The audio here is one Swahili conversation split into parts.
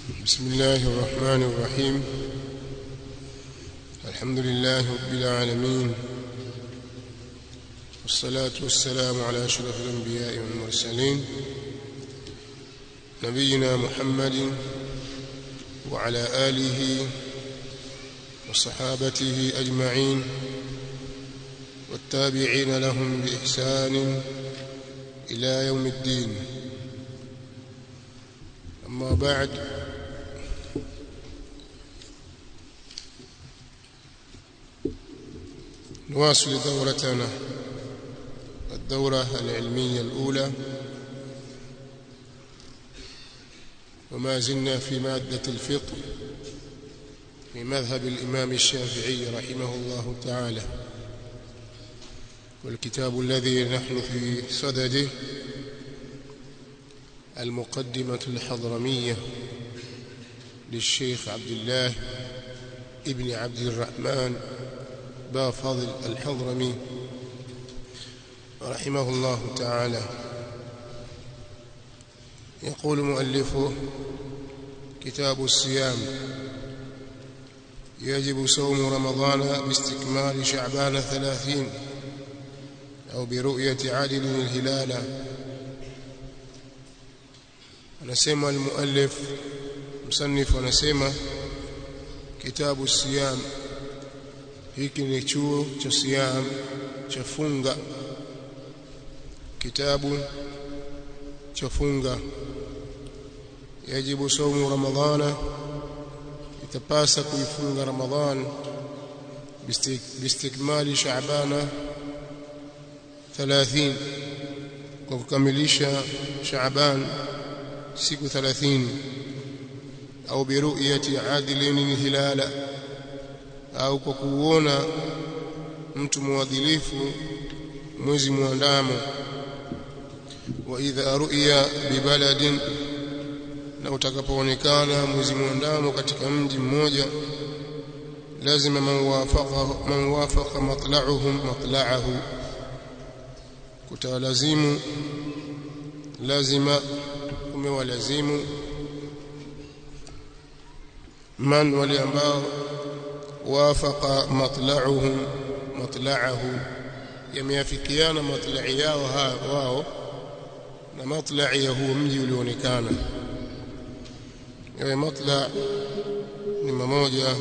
بسم الله الرحمن الرحيم الحمد لله رب العالمين والصلاة والسلام على أشرف الأنبياء والمرسلين نبينا محمد وعلى آله وصحابته أجمعين والتابعين لهم بإحسان إلى يوم الدين أما بعد نواصل دورتنا الدورة العلمية الأولى وما زلنا في مادة الفقه في مذهب الإمام الشافعي رحمه الله تعالى والكتاب الذي نحن في صدده المقدمة الحضرمية للشيخ عبد الله ابن عبد الرحمن بافضل الحضرمي رحمه الله تعالى يقول مؤلفه كتاب الصيام يجب صوم رمضان باستكمال شعبان ثلاثين أو برؤية عدل الهلال anasema almuallif msannif anasema kitabu siyam hiki ni chuo cha siyam cha funga kitabu cha funga yajibu saumu ramadhana itapasa kuifunga ramadhan bistikmali shaabana 30 kwa kukamilisha shaaban siku 30 au biruyati adilin hilala au kwa kuona mtu mwadilifu mwezi muandamo wa idha ru'ya bibaladin na utakapoonekana mwezi muandamo katika mji mmoja lazima man wafaqa man wafaqa matla'uhum matla'ahu kutalazimu lazima umewalazimu man wale ambao wafaqa matla'uhum matla'ahu yameafikiana matla'i yao wao na matla'i ya huo mji ulioonekana yawe matla' ni mmoja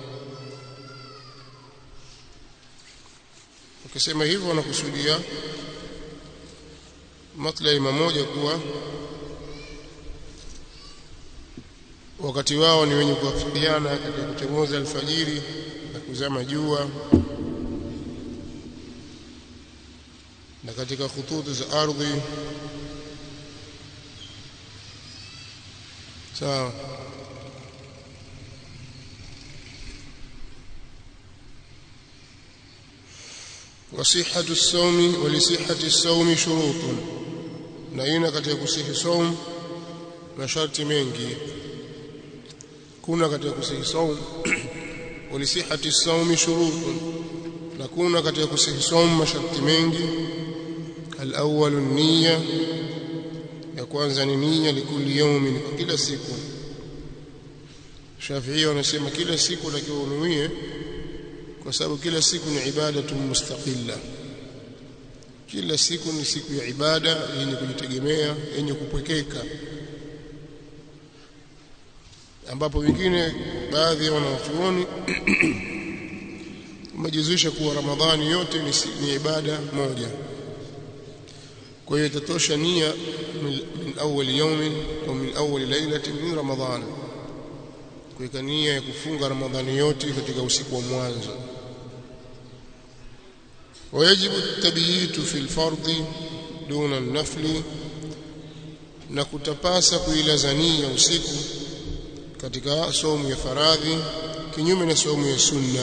ukisema hivyo wanakusudia matla'i mmoja kuwa wakati wao ni wenye kuafikiana katika kuchomoza alfajiri na kuzama jua na katika khututi za ardhi sawa وصحة الصوم ولصحة الصوم شروط na ina katika kusihi saum masharti mengi kuna katika kusihi saum walisihati saumi shurutun na kuna katika kusihi saum masharti mengi alawwal niyya ya kwanza ni niyya likulli yawmin kwa kila siku Shafi'i wanasema kila siku takiwa unuie kwa sababu kila siku ni ibada mustaqilla kila siku ni siku ya ibada yenye kujitegemea yenye kupwekeka ambapo wengine baadhi ya wanachuoni wamejizuisha kuwa Ramadhani yote ni, ni ibada moja. Kwa hiyo itatosha nia min, min awwal yawmin au min awwal lailatin min Ramadhan, kuweka nia ya kufunga Ramadhani yote katika usiku wa mwanzo. ويجب التبييت في الفرض دون النفل na kutapasa kuilazania usiku katika somu ya faradhi kinyume na somu ya sunna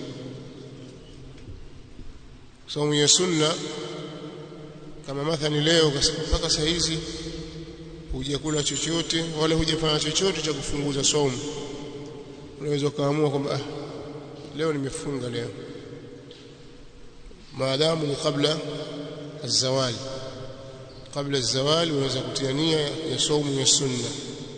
somu ya sunna kama mathani leo mpaka saa hizi hujakula chochote wala hujafanya chochote cha kufunguza somu unaweza ukaamua kwamba ah, leo nimefunga leo maadamu ni kabla الزوال kabla الزوال unaweza kutia nia ya saumu ya sunna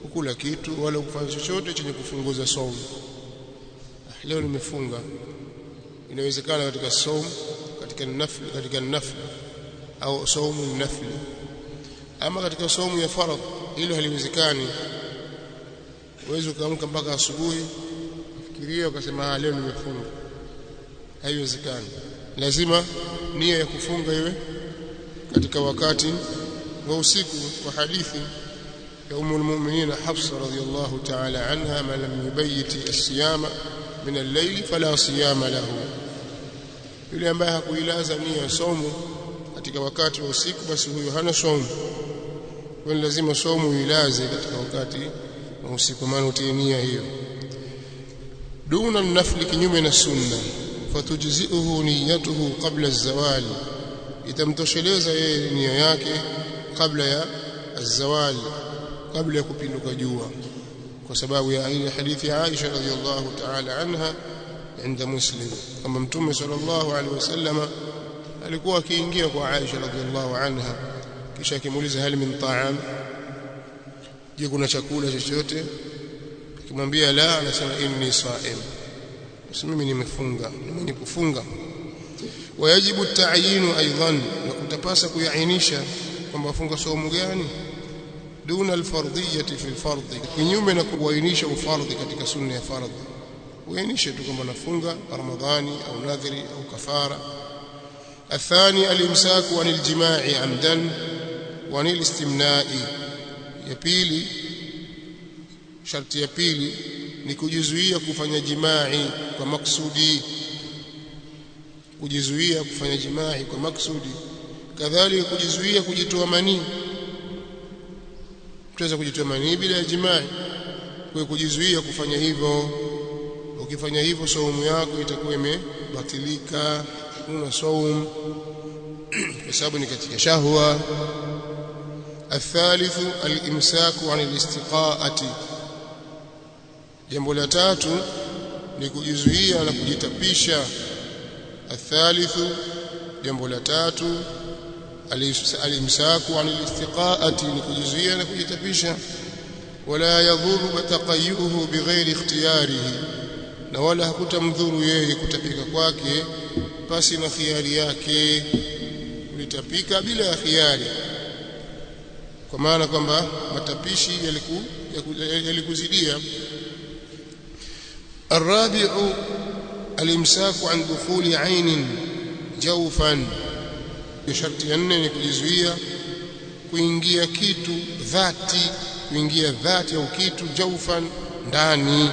kukula kitu wala kufanya chochote chenye kufunguza saumu leo nimefunga inawezekana katika saumu katika nafli katika nafli au saumu nafli ama katika saumu ya faradh hilo haliwezekani uweze ukaamka mpaka asubuhi fikiria ukasema leo nimefunga haiwezekani lazima nia ya kufunga iwe katika wakati wa usiku kwa hadithi ya umu almu'minin Hafsa radhiyallahu ta'ala anha man lam yubayyit as-siyama min al-layl fala siyama lahu yule ambaye hakuilaza nia ya somo katika wakati wa usiku basi huyo hana somo kwa lazima somo uilaze katika wakati wa usiku maana utie nia hiyo duna nafli kinyume na sunna fatujzi'uhu niyatuhu qabla az-zawal itamtosheleza yeye nia yake kabla ya az-zawal kabla ya kupinduka jua kwa sababu ya ile hadithi ya Aisha radhiallahu ta'ala anha عند مسلم كما متوم صلى الله عليه وسلم alikuwa akiingia kwa Aisha radhiallahu anha kisha akimuuliza hali min ta'am je kuna chakula chochote akimwambia la anasema inni sa'im basi mimi nimefunga mimi kufunga wajibu ta'yinu aidan na kutapasa kuainisha kwamba funga saumu gani duna alfardhiyati fi alfardhi kinyume na kuainisha ufardhi katika sunna ya fardhi uainishe tu kwamba nafunga ramadhani au nadhiri au kafara الثاني الامساك عن الجماع عمدا وعن الاستمناء ya pili sharti ya pili ni kujizuia kufanya jimai kwa maksudi kujizuia kufanya jimai kwa maksudi kadhalika kujizuia kujitoa manii tuweza kujitoa manii bila ya jimai kwa kujizuia kufanya hivyo ukifanya hivyo saumu yako itakuwa imebatilika una saum kwa sababu ni katika shahwa الثالث الامساك عن الاستقاءه jambo la tatu ni kujizuia na kujitapisha الثالث jambo la tatu alimsaku an alistiqaati ni kujizuia na kujitapisha wala yadhuru taqayyuhu bighairi ikhtiyarihi na wala hakutamdhuru yeye kutapika kwake pasi na khiari yake ulitapika bila ya khiari kwa maana kwamba matapishi yaliku yalikuzidia الرابع الامساك عن دخول عين جوفا sharti ya nne ni kujizuia kuingia kitu dhati kuingia dhati au kitu jaufan ndani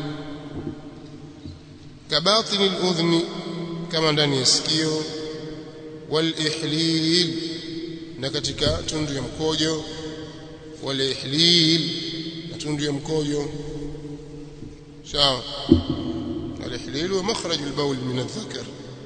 kabatini al-udhni kama ndani ya sikio wal ihlil na katika tundu ya mkojo wal ihlil na tundu ya mkojo sawa al ihlil wa makhraj al-bawl min adh-dhakar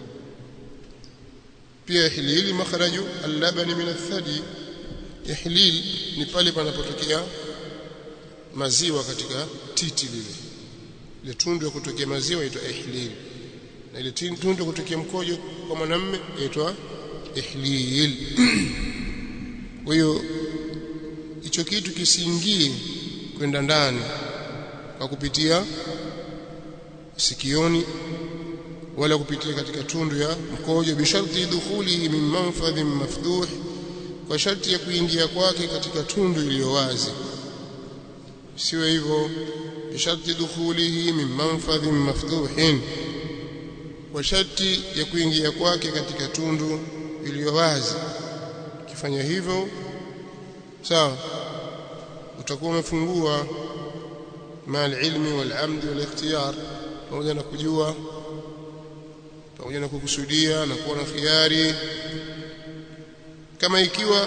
pia ihlil makhraj al-laban min ath-thadi ihlil ni pale panapotokea maziwa katika titi lile ile tundu ya kutokea maziwa inaitwa ihlil na ile tundu ya kutokea mkojo kwa mwanamume inaitwa ihlil kwa hiyo hicho kitu kisiingie kwenda ndani kwa kupitia sikioni wala kupitia katika tundu ya mkojo bisharti dukhulihi min manfadhin mafduh kwa sharti ya kuingia kwake katika tundu iliyo wazi siwe hivyo bisharti dukhulihi min manfadhin mafduhin kwa sharti ya kuingia kwake katika tundu iliyo wazi ukifanya hivyo sawa utakuwa umefungua mal ilmi wal amdi wal ikhtiyar pamoja na kujua pamoja na kukusudia na kuwa na khiari kama ikiwa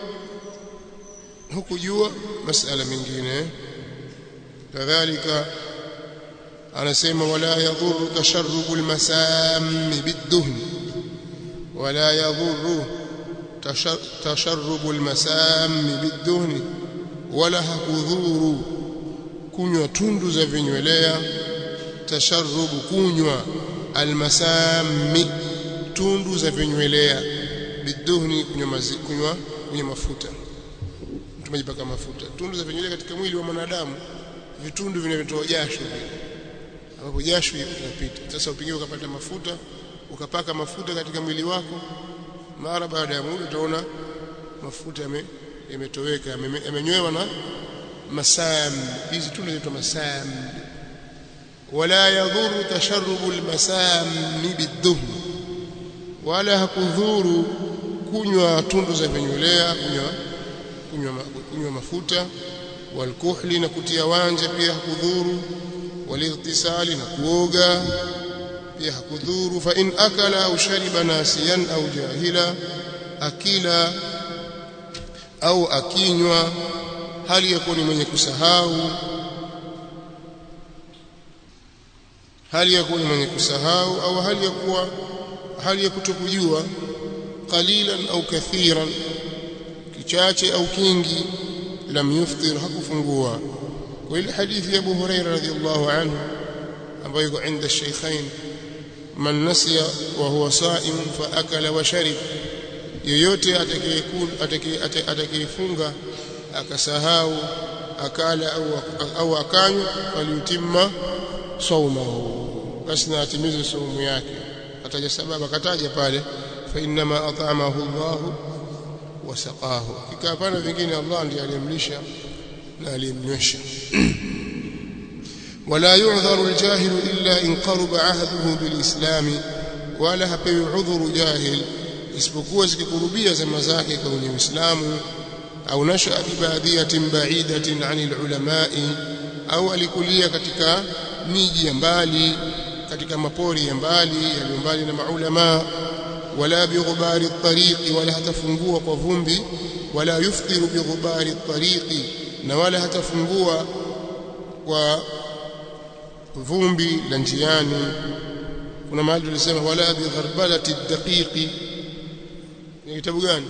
hukujua masala mengine kadhalika anasema wala yadhurru tasharrubu almasam biduhn wala yadhurru tasharrubu almasam biduhn wala hakudhuru kunywa tundu za vinywelea tasharrubu kunywa almasami tundu za vinywelea biduhni kunywa kunywa kunywa mafuta umejipaka mafuta tundu za vinywele katika mwili wa mwanadamu vitundu vinavyotoa jasho vile ambapo jasho linapita sasa upige ukapata mafuta ukapaka mafuta katika mwili wako mara baada ya muda utaona mafuta yametoweka yamenywewa na masam hizi tundu zinaitwa masam wala yadhuru tasharrubu almasam bidhum wala hakudhuru kunywa tundu za vinywelea kunywa kunywa kunywa mafuta walkuhli na kutia wanja pia hakudhuru walirtisali na kuoga pia hakudhuru fa in akala au shariba nasiyan au jahila akila au akinywa hali ya kuwa ni mwenye kusahau hali ya kuwa ni mwenye kusahau au hali ya kuwa hali ya kutokujua qalilan au kathiran kichache au kingi lam yuftir hakufungua kwa ile hadithi ya Abu Huraira radhiallahu anhu ambayo iko inda shaykhain man nasiya wa huwa sa'im fa akala wa sharib yoyote atakayefunga akasahau akala au, au akanywa waliutimma saumahu basi na atimize saumu yake ataja sababu akataja pale fa inma at'amahu Allah wa saqahu kika hapana vingine Allah ndiye aliyemlisha na aliyemnywesha ولا يعذر الجاهل إلا إن قرب عهده بالإسلام ولا hapewi udhuru jahil isipokuwa zikikurubia zama zake kwenye Uislamu au nasha bibadhiyatin ba'idatin 'anil ulamai au alikulia katika miji ya mbali katika mapori ya mbali yaliyo mbali na maulama wala bighubari at-tariqi wala hatafungua kwa vumbi wala yuftiru bighubari at-tariqi na wala hatafungua kwa vumbi la njiani kuna mahali tulisema wala bigharbati ad-daqiqi ni kitabu gani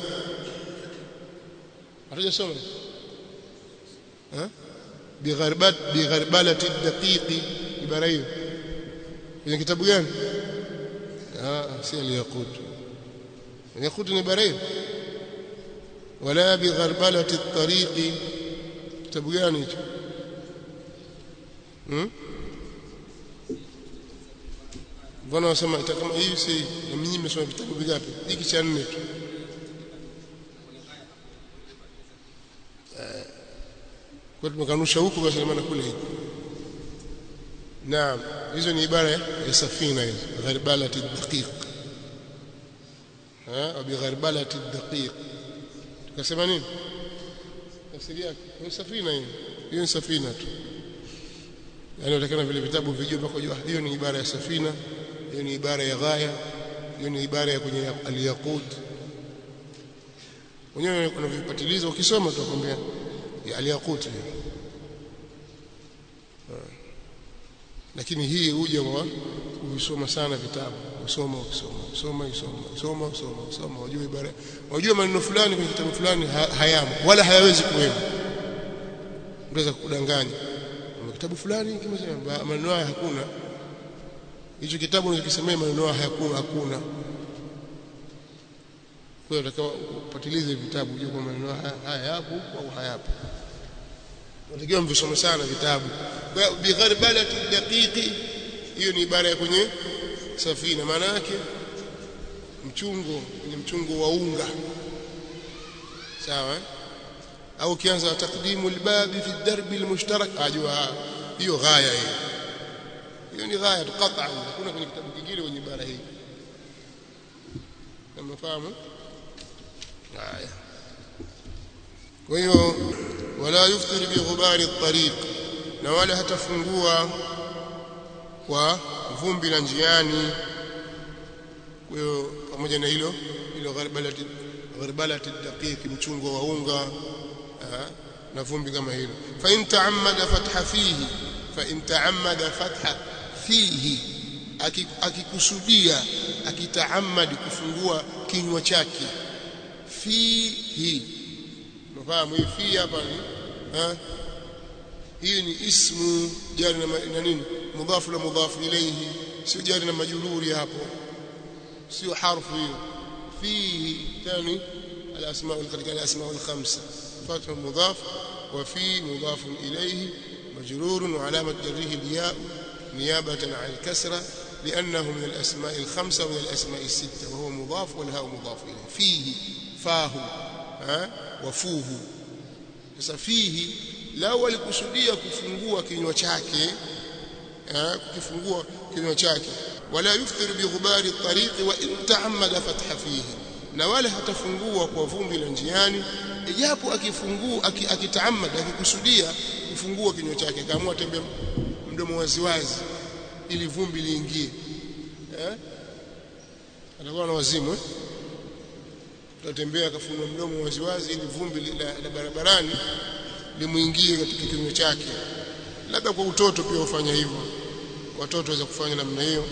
hatujasoma eh bigharbat bigharbalati ad-daqiqi ibara hiyo ni kitabu gani ah si al-yaqut al-yaqut ni ibara hiyo wala bigharbalati at-tariqi kitabu gani hicho hmm Mbona wasema kama hii si mimi nimesoma vitabu vingapi? Hiki cha nne tu. Kwa tumekanusha huku basi maana kule huku. Naam, hizo ni ibara ya safina hizo, gharbalati daqiq. Ha, au bigharbalati daqiq. Tukasema nini? Tafsiri yake ni safina hiyo. Hiyo ni safina tu. Yaani utakana vile vitabu vijue mpaka jua hiyo ni ibara ya safina hiyo ni ibara ya ghaya hiyo ni ibara ya kwenye al-yaqut wenyewe unavipatiliza ukisoma tutakwambia ya al-yaqut lakini hii huja kwa kusoma sana vitabu usoma ukisoma usoma usoma usoma usoma usoma wajue ibara wajue maneno fulani kwenye kitabu fulani hayamo wala hayawezi kuwemo unaweza kudanganya kitabu fulani kimesema maneno haya hakuna hicho kitabu unachokisemea maneno haya hakuna hakuna kwa hiyo unatakiwa upatilize vitabu ujue kwamba maneno haya yapo au hayapo unatakiwa mvisome sana vitabu kwa bigharbalati daqiqi hiyo ni ibara ya kwenye safina maana yake mchungo kwenye mchungo wa unga sawa au ukianza takdimu albabi fi darbi almushtarak ajua hiyo ghaya hiyo hiyo ni ghaya qat'an hakuna kwenye kitabu kingine kwenye ibara hii mnafahamu haya kwa hiyo wala yuftir bi ghubari at-tariq na wala hatafungua kwa vumbi la njiani kwa hiyo pamoja na hilo hilo gharbalati gharbalati daqiq mchungo wa unga na vumbi kama hilo fa in ta'ammada fatha fihi fa in ta'ammada fatha fihi akikusudia akitaamadi kufungua kinywa chake fihi unafahamu hii fi hapa ni hii ni ismu jari na, na nini mudhafu na mudhafu ilayhi sio jari na majururi hapo sio harfu hiyo fihi tani الاسماء katika الاسماء الخمسه فتح مضاف وفي مضاف إليه مجرور وعلامة جره الياء نيابة عن الكسرة لأنه من الأسماء الخمسة ومن الأسماء الستة وهو مضاف والهاء مضاف إليه فيه فاه ها وفوه sasa fihi lao walikusudia kufungua kinywa chake kukifungua kinywa chake wala yuftir bi ghubari tariqi wa in ta'ammada fatha fihi na wala hatafungua kwa vumbi la njiani ijapo akifungua akitaamada akikusudia kufungua kinywa chake kaamua tembe mdomo waziwazi ili vumbi liingie eh anakuwa na wazimu eh tatembea akafungua mdomo waziwazi ili vumbi la, la barabarani limuingie katika kinywa chake labda kwa utoto pia ufanya hivyo watoto waweza kufanya namna hiyo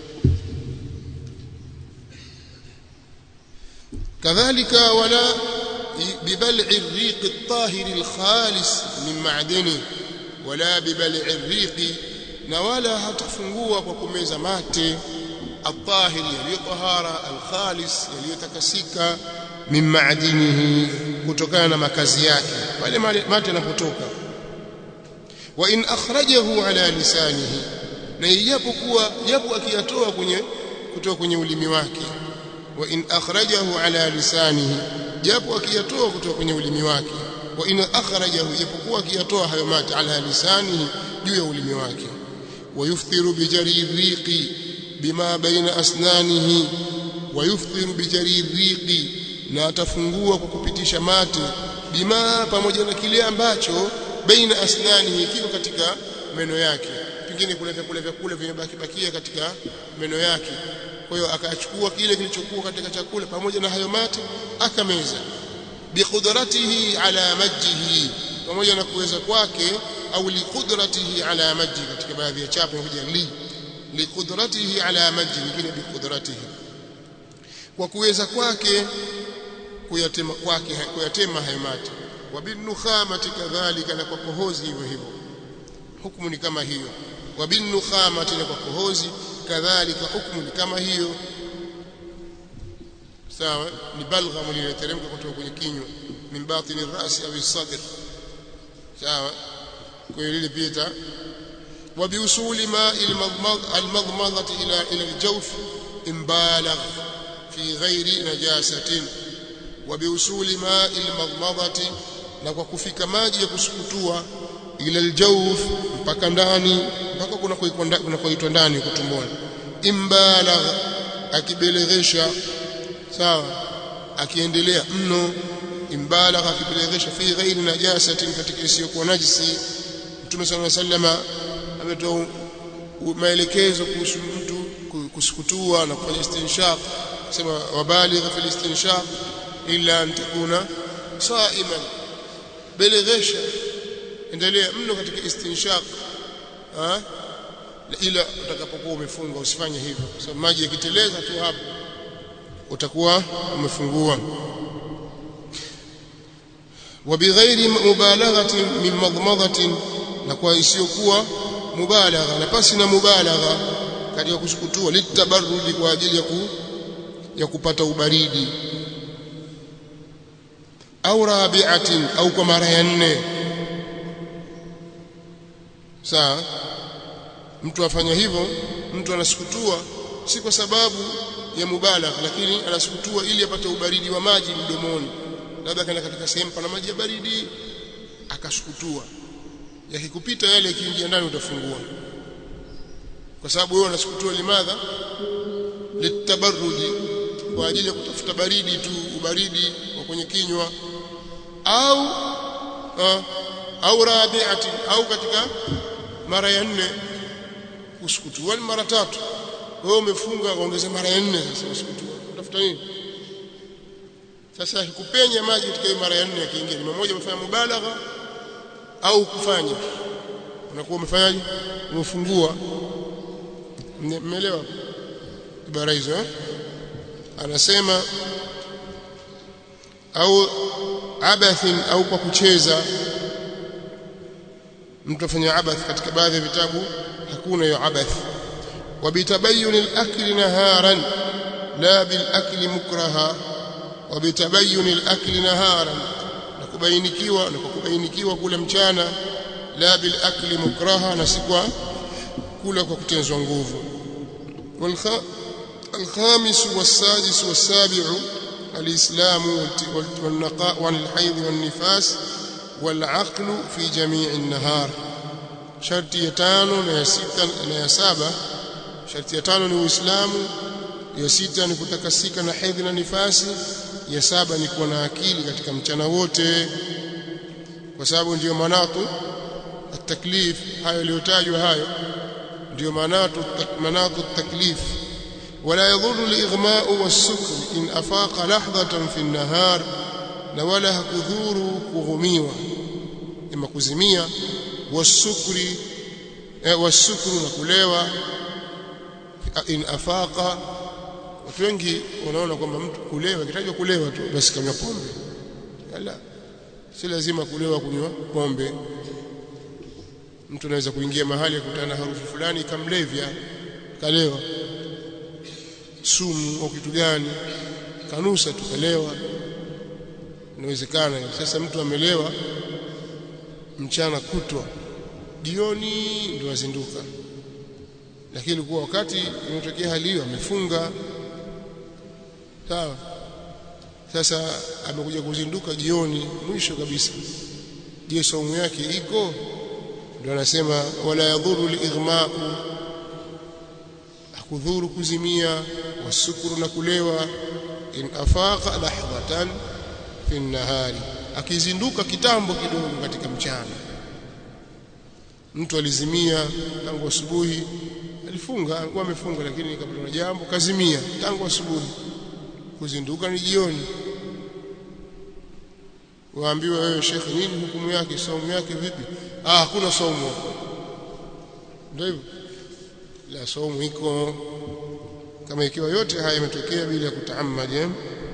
كذلك ولا ببلع الريق الطاهر الخالص من معدنه ولا ببلع الريق na wala hatafungua kwa kumeza mate الطاهر yaliyotohara alkhalis yaliyotakasika min maadinihi kutokana na makazi yake pale mate yanapotoka wa in akhrajahu ala lisanihi na ijapokuwa japo akiyatoa kwenye kutoka kwenye ulimi wake wa in akhrajahu ala lisanihi japo akiyatoa kutoka kwenye ulimi wake wa in akhrajahu japokuwa akiyatoa hayo mate ala lisanihi juu ya ulimi wake ويفطر بجري الريق بما بين أسنانه ويفطر بجري الريق na atafungua kwa kupitisha mate bima pamoja na kile ambacho baina asnani kiko katika meno yake pengine kuna vyakula vyakula vimebaki bakia katika meno yake kwa hiyo akachukua kile kilichokuwa katika chakula pamoja na hayo mate akameza biqudratihi ala majjihi pamoja na kuweza kwake au liqudratihi ala majji katika baadhi ya chapa inakuja li liqudratihi ala majji nyingine biqudratihi kwa kuweza kwake kuyatema kwake kuyatema hayo mate wa binukhamati kadhalika na kwa kohozi hivyo hivyo hukumu ni kama hiyo wa binukhamati na kwa kohozi kadhalika hukumu ni kama hiyo sawa ni balgham lililoteremka kutoka kwenye kinywa min batini rasi au sadr sawa kwa hiyo lile pia وبوصول ماء المضمضة إلى إلى الجوف إن بالغ في غير نجاسة وبوصول ماء المضمضة na kwa kufika maji ya kusukutua ila aljawf mpaka ndani mpaka kuna kuna kuitwa ndani kutumboni imbalagh akibelegesha sawa akiendelea mno imbalagh akibelegesha fi ghairi najasatin katika isiyokuwa najisi Mtume صلى الله عليه وسلم ametoa maelekezo kuhusu mtu kusukutua na kufanya istinshaq sema wabaligh fi istinshaq illa an takuna saiman belegesha endelea mno katika istinshaq ah ila utakapokuwa umefunga usifanye hivyo kwa sababu maji yakiteleza tu hapo utakuwa umefungua وبغير مبالغه من مضمضه na kwa isiyokuwa mubalagha na pasi na mubalagha katika kusukutua litabarrudi kwa ajili ya ku, ya kupata ubaridi au rabi'atin au kwa mara ya nne sawa mtu afanya hivyo mtu anasukutua si kwa sababu ya mubalagha lakini anasukutua ili apate ubaridi wa maji mdomoni labda kana katika sehemu pana maji ya baridi akasukutua yakikupita yale yakiingia ndani utafungua kwa sababu wewe unasukutua limadha litabarruji kwa ajili ya kutafuta baridi tu ubaridi wa kwenye kinywa au uh, au rabi'ati au katika mara ya nne usukutua ni mara tatu wewe umefunga ongeze mara ya nne sasa usukutua utafuta nini sasa kupenya maji katika mara ya nne yakiingia ni mmoja umefanya mubalagha au kufanya unakuwa umefanyaje umefungua mmeelewa ibara hizo eh anasema au abathin au kwa kucheza mtu afanya abath katika baadhi ya vitabu hakuna hiyo abath وبتبين الأكل نهارا لا بالأكل مكرها وبتبين الأكل نهارا kubainikiwa na kwa kubainikiwa kula mchana la bil akli mukraha na si kwa kula kwa kutenzwa nguvu الخامس والسادس والسابع الإسلام والنقاء عن الحيض والنفاس والعقل في جميع النهار شرط يتانو na ya sita na ya saba sharti ya tano ni uislamu ya sita ni kutakasika na hedhi na nifasi ya saba ni kuwa na akili katika mchana wote kwa sababu ndiyo manatu at-taklif hayo yaliyotajwa hayo ndiyo manatu manatu at-taklif ولا يضر الإغماء والسكر إن أفاق لحظة في النهار ولا كذور كغميوة إما كزمية والسكر والسكر نكليوة إن أفاق watu wengi wanaona kwamba mtu kulewa kitajwa kulewa tu basi kama pombe la si lazima kulewa kunywa pombe mtu anaweza kuingia mahali akutana harufu fulani ikamlevya kalewa sumu au kitu gani kanusa tukalewa inawezekana sasa mtu amelewa mchana kutwa jioni ndio azinduka lakini kwa wakati inatokea hali hiyo amefunga sawa sasa amekuja kuzinduka jioni mwisho kabisa je saumu yake iko ndio anasema wala yadhuru lighma'u akudhuru kuzimia wasukuru na kulewa in afaqa lahdatan fi nahari akizinduka kitambo kidogo katika mchana mtu alizimia tangu asubuhi alifunga alikuwa amefunga lakini kabla na jambo kazimia tangu asubuhi kuzinduka ni jioni waambiwa wewe shekhe nini hukumu yake saumu yake vipi ah hakuna saumu ndio hivyo la saumu iko kama ikiwa yote haya yametokea bila kutaamadi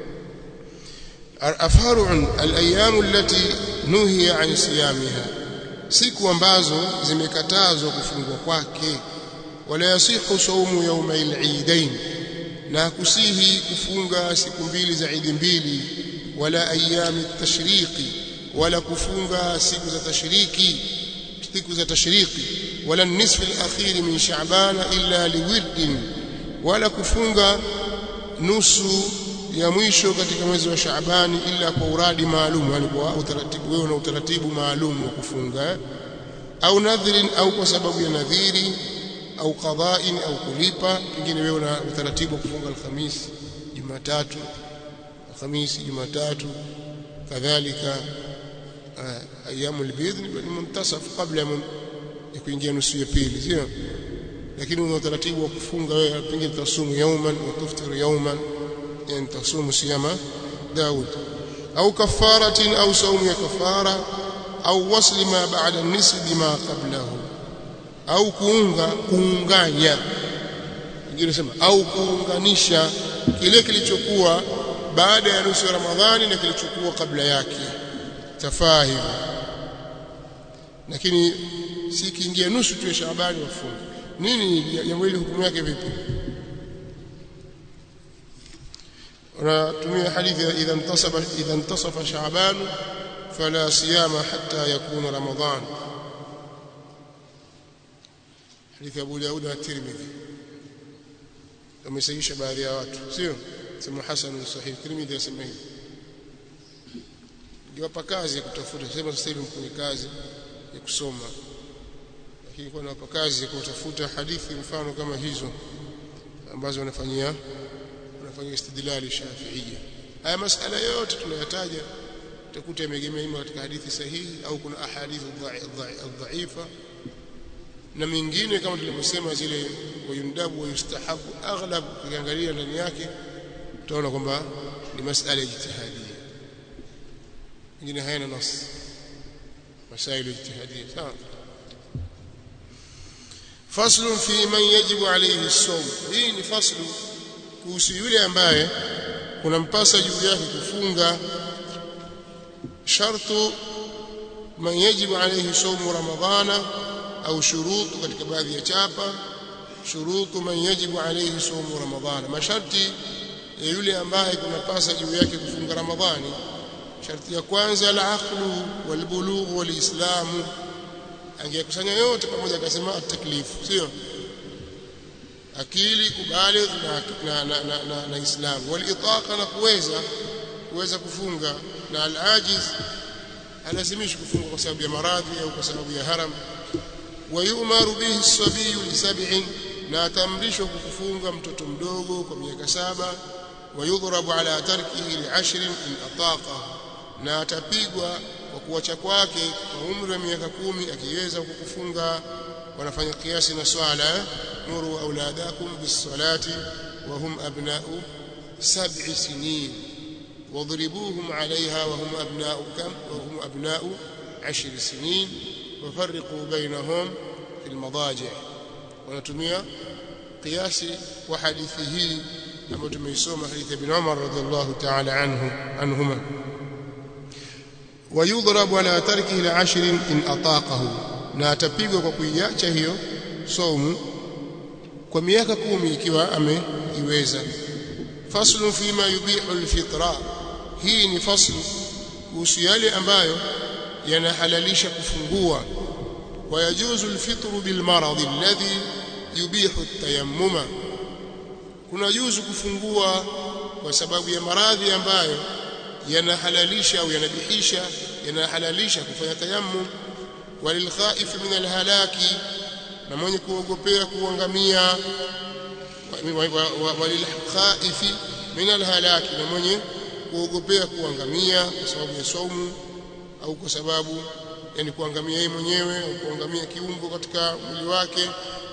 afaru al-ayyam allati nuhiya an siyamiha siku ambazo zimekatazwa kufungwa kwake wala yasihu saumu yawma al-eidain na kusihi kufunga siku mbili za idi mbili wala ayami tashriqi wala kufunga siku za tashriki siku za tashriki wala nisfu al-akhir min sha'ban illa liwirdin wala kufunga nusu ya mwisho katika mwezi wa Shaabani ila kwa uradi maalum yani kwa utaratibu wewe na utaratibu maalum wa kufunga au nadhirin au kwa sababu ya nadhiri au qada'in au kulipa pengine wewe una utaratibu wa kufunga alhamisi jumatatu alhamisi jumatatu kadhalika ayamul bidh ni muntasaf kabla ya kuingia nusu ya pili sio lakini una utaratibu wa kufunga wewe pengine tasumu yauman wa tuftiru yauman yani tasumu siyama Daud au kafaratin au saumu ya kafara au wasli ma ba'da nisfi bima qablahu au kuunga kuunganya wengine sema au kuunganisha kile kilichokuwa baada ya nusu ya Ramadhani na kilichokuwa kabla yake tafaa hivyo lakini si kiingia nusu tu ya Shaabani wafunga nini jambo hili hukumu yake vipi unatumia hadithi idha intasafa idha intasafa Shaaban fala siyama hatta yakuna Ramadhan hadithi Abu Daud na Tirmidhi wamesahihisha baadhi ya watu sio sema hasan sahih Tirmidhi yasema hivi ngiwapa kazi ya kutafuta sema sasa hivi mkuni kazi ya kusoma lakini kwa nawapa kazi ya kutafuta hadithi mfano kama hizo ambazo wanafanyia wanafanyia istidlali shafiia haya masala yote tunayataja utakuta yamegemea ima katika hadithi sahihi au kuna ahadithu dhaifa na mingine kama tulivyosema zile wayundabu wa yustahabu aghlab ukiangalia ndani yake utaona kwamba ni masala ya ijtihadia mingine hayana nas مسائل اجتهاديه sawa faslu fi man yajibu alayhi as-sawm hii ni faslu kuhusu yule ambaye kunampasa juu yake kufunga shartu man yajibu alayhi sawm ramadhana au shurutu katika baadhi ya chapa shurutu man yajibu alayhi sawm ramadhana masharti ya yule ambaye kunapasa juu yake kufunga ramadhani sharti ya kwanza al-aqlu wal-bulugh wal-islamu angekusanya yote pamoja akasema at-taklif sio akili kubaligh na na, na, na, na, na islam wal-itaqa na kuweza kuweza kufunga na al-ajiz alazimishi kufunga kwa sababu ya maradhi au kwa sababu ya haram wayumaru bihi as-sabiyu li sab'in na atamrishwa kufunga mtoto mdogo kwa miaka saba wayudhrabu ala tarkihi li ashrin in ataqa na atapigwa kwa kuacha kwake kwa umri wa miaka kumi akiweza kukufunga wanafanya kiasi na swala nuru auladakum bis-salati wa hum abna'u sab'i sinin واضربوهم عليها وهم أبناء كم وهم أبناء عشر سنين وفرقوا بينهم في المضاجع ونتمية قياس وحديثه لما تميسوم حديث ابن عمر رضي الله تعالى عنه عنهما ويضرب على تركه لعشر إن أطاقه na atapigwa kwa kuiacha hiyo somu kwa miaka kumi ikiwa ameiweza faslu fima yubihu alfitra hii ni faslu kuhusu yale ambayo yanahalalisha kufungua wayajuzu alfitru bilmarad alladhi yubihu atayammuma kuna juzu kufungua kwa sababu ya maradhi ambayo yanahalalisha au yanabihisha yanahalalisha kufanya tayammum walilkhaif min alhalaki na mwenye kuogopea kuangamia walilkhaifi min alhalaki na mwenye kuogopea kuangamia kwa sababu ya saumu au kwa sababu yani kuangamia yeye mwenyewe au kuangamia kiungo katika mwili wake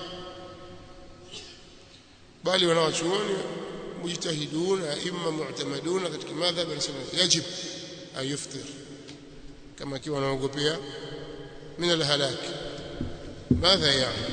bali wanawachuoni mujtahidun aima mu'tamaduna katika madhhab wanasema yajib ayuftir kama akiwa anaogopea min alhalak ماذا يعني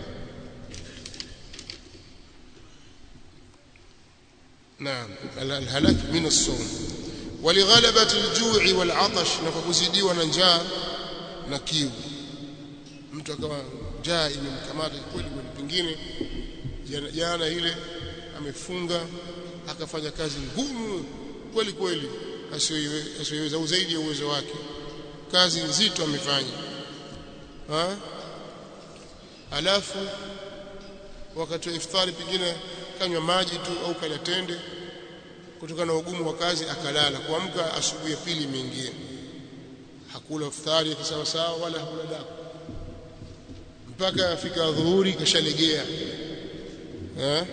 نعم الهلاك من الصوم ولغلبة الجوع والعطش نفكزيديwa na njaa na kiu mtu akawa njaa imemkamata kweli kweli pengine jana ile amefunga akafanya kazi ngumu kweli kweli asiyoiweza au zaidi ya uwezo wake kazi nzito amefanya ha alafu wakati wa iftari pengine kanywa maji tu au kala tende kutokana na ugumu wa kazi akalala kuamka asubuhi ya pili imeingia hakula iftari sawa sawa wala hakula daku mpaka afika dhuhuri kashalegea eh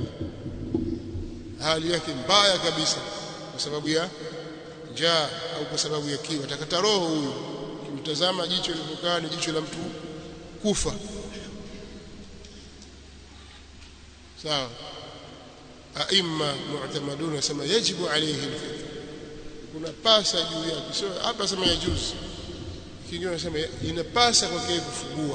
hali yake mbaya kabisa kwa sababu ya njaa au kwa sababu ya kiu atakata roho huyu kimtazama jicho lilipokaa ni jicho la mtu kufa sawa aima mu'tamadun nasema yajibu alayhi alfitr kuna pasa juu yake sio hapa sema yajuzi kingine nasema inapasa kwake kufungua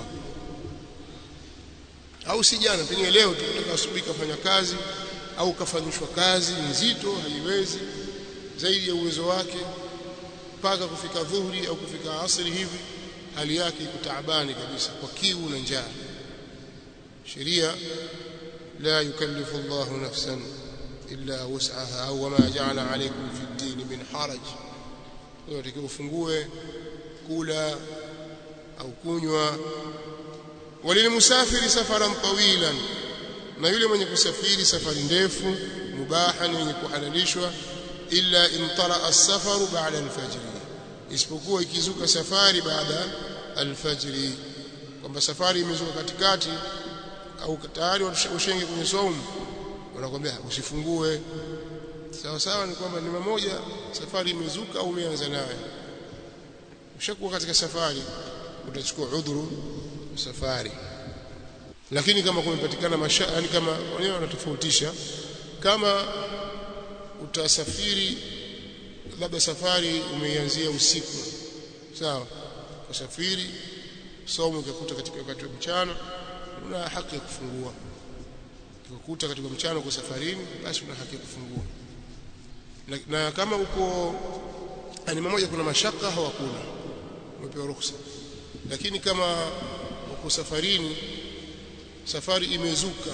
au si jana pengine leo tukitoka asubuhi kafanya kazi au kafanyishwa kazi nzito haiwezi zaidi ya uwezo wake mpaka kufika dhuhuri au kufika asri hivi hali yake iko taabani kabisa kwa kiu na njaa sheria la yukallifu Allah nafsan illa wus'aha au wama ja'ala alaykum fi ad-din min haraj yote ufungue kula au kunywa walilmusafiri safaran tawilan na yule mwenye kusafiri safari ndefu mubahan yenye kuhalalishwa illa in tara as-safaru ba'da al-fajr isipokuwa ikizuka safari baada al-fajr kwamba safari imezuka katikati au tayari ushenge kwenye saumu wanakuambia usifungue sawa sawa ni kwamba ni mmoja safari imezuka au umeanza nayo ushakuwa katika safari utachukua udhuru safari lakini kama kumepatikana masha yani kama wenyewe wanatofautisha kama utasafiri labda safari umeianzia usiku sawa kusafiri somo ukakuta katika wakati wa mchana una haki ya kufungua ukikuta katika mchana uko safarini basi una haki ya kufungua na, na kama uko ni mmoja kuna mashaka au hakuna umepewa ruhusa lakini kama uko safarini safari imezuka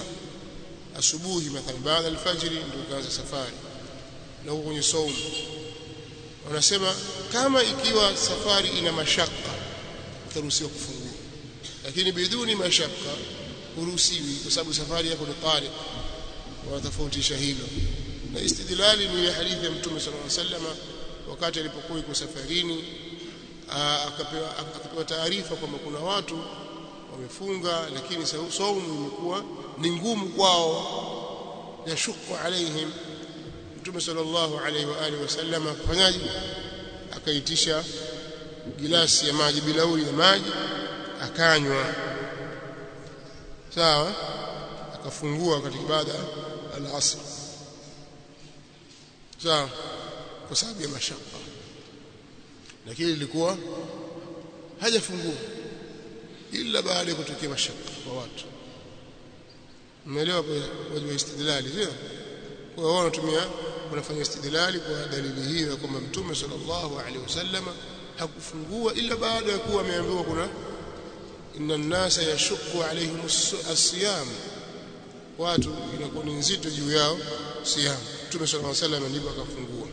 asubuhi mathalan baada alfajiri ndio ukaanza safari na uko kwenye saumu wanasema kama ikiwa safari ina mashaka utaruhusiwa kufungua lakini biduni mashaka huruhusiwi kwa sababu safari yako ni tariq wanatofautisha hilo na istidlali ni hadithi ya mtume sallallahu alaihi wasallam wakati alipokuwa yuko safarini akapewa akapewa taarifa kwamba kuna watu wamefunga lakini saumu imekuwa ni ngumu kwao yashuku alaihim mtume sallallahu alaihi wa alihi wasallam akafanyaje akaitisha gilasi ya maji bilauri ya maji akanywa sawa akafungua katika ibada al-asr sawa kwa sababu ya mashaka lakini ilikuwa hajafungua ila baada ya kutokea mashaka kwa watu umeelewa wajibu wa istidlali sio kwa hiyo wanatumia wanafanya istidlali kwa dalili hiyo kwamba mtume sallallahu alaihi wasallam hakufungua ila baada ya kuwa ameambiwa kuna inna an-nasa yashukku alaihim as-siyam watu inakuwa ni nzito juu yao siyam mtume sallallahu alaihi wasallam ndipo akafungua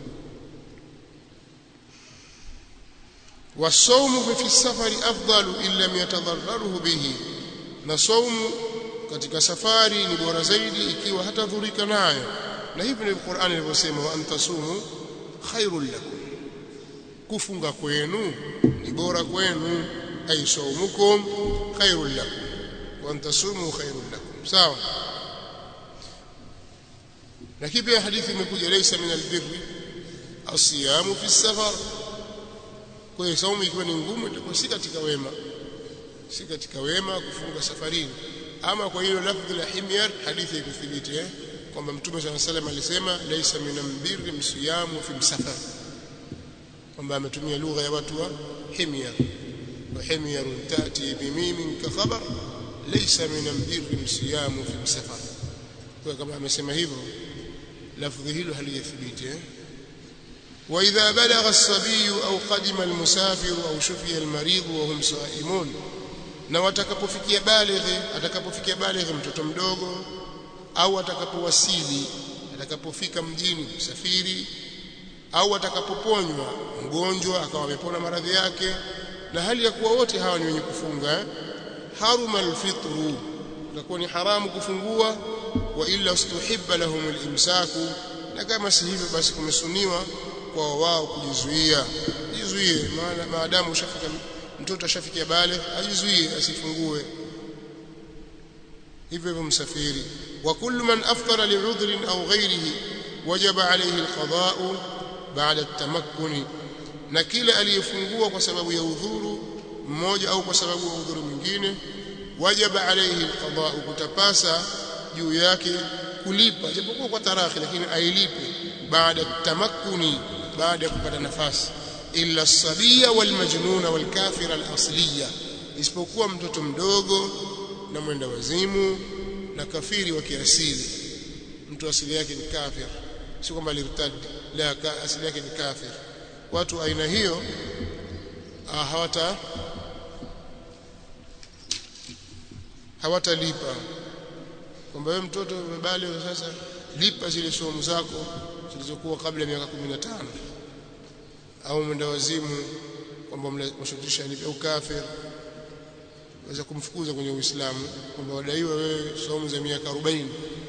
wasaumu fi safari afdalu illa yatadarraruhu bihi na saumu katika safari ni bora zaidi ikiwa hatadhurika nayo na hivi ndivyo Qur'ani ilivyosema wa antasumu khairul lakum kufunga kwenu ni bora kwenu ay saumukum khairul lakum wa antasumu khairul lakum sawa lakini pia hadithi imekuja laysa min albirri asiyamu fi safar kwa hiyo saumu ikiwa ni ngumu itakuwa si katika wema si katika wema kufunga safarini ama kwa hilo lafdhi la himyar hadithi ikuthibiti eh kwamba mtume swalla salam alisema laysa min albirri msiyamu fi msafar kwamba ametumia lugha ya watu wa himyar wa himyar tati bimimin ka khabar laysa min albirri msiyamu fi msafar kwa kama amesema hivyo lafdhi hilo halijathibiti eh وإذا بلغ الصبي أو قدم المسافر أو شفي المريض وهم صائمون na watakapofikia balighi atakapofikia balighi mtoto mdogo au atakapowasili atakapofika mjini msafiri au atakapoponywa mgonjwa akawa amepona maradhi yake na hali ya kuwa wote hawa ni wenye kufunga haruma alfitru itakuwa ni haramu kufungua wa illa ustuhibba lahum alimsaku na kama si hivyo basi kumesuniwa kwa wao kujizuia jizuie maana maadamu ushafika mtoto ashafikia bale ajizuie asifungue hivyo hivyo msafiri wa kullu man aftara li'udhrin aw ghayrihi wajaba alayhi alqada'u ba'da at-tamakkun na kila aliyefungua kwa sababu ya udhuru mmoja au kwa sababu ya udhuru mwingine wajaba alayhi alqada'u kutapasa juu yake kulipa japokuwa kwa tarakhi lakini ailipe baada tamakkuni baada ya kupata nafasi illa sabia wal majnuna wal kafira al asliya isipokuwa mtoto mdogo na mwenda wazimu na kafiri wa kiasili mtu asili yake ni kafir si kwamba lirtad la asili yake ni kafir watu aina hiyo hawata hawatalipa kwamba wewe mtoto umebali sasa lipa zile somo zako zilizokuwa kabla ya miaka 15 au mwenda wazimu kwamba mshutisha lipa au kafir waweza kumfukuza kwenye Uislamu kwamba wadaiwa wewe somo za miaka 40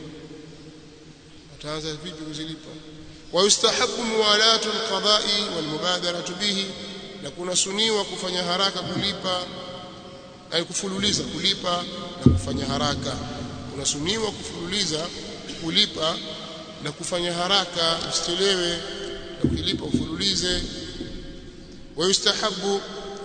ataanza vipi kuzilipa wa yustahabu muwalatu alqada'i walmubadaratu bihi na kuna suniwa kufanya haraka kulipa ay kufululiza kulipa na kufanya haraka unasuniwa kufululiza kulipa na kufanya haraka usichelewe na ukilipa ufululize ويستحب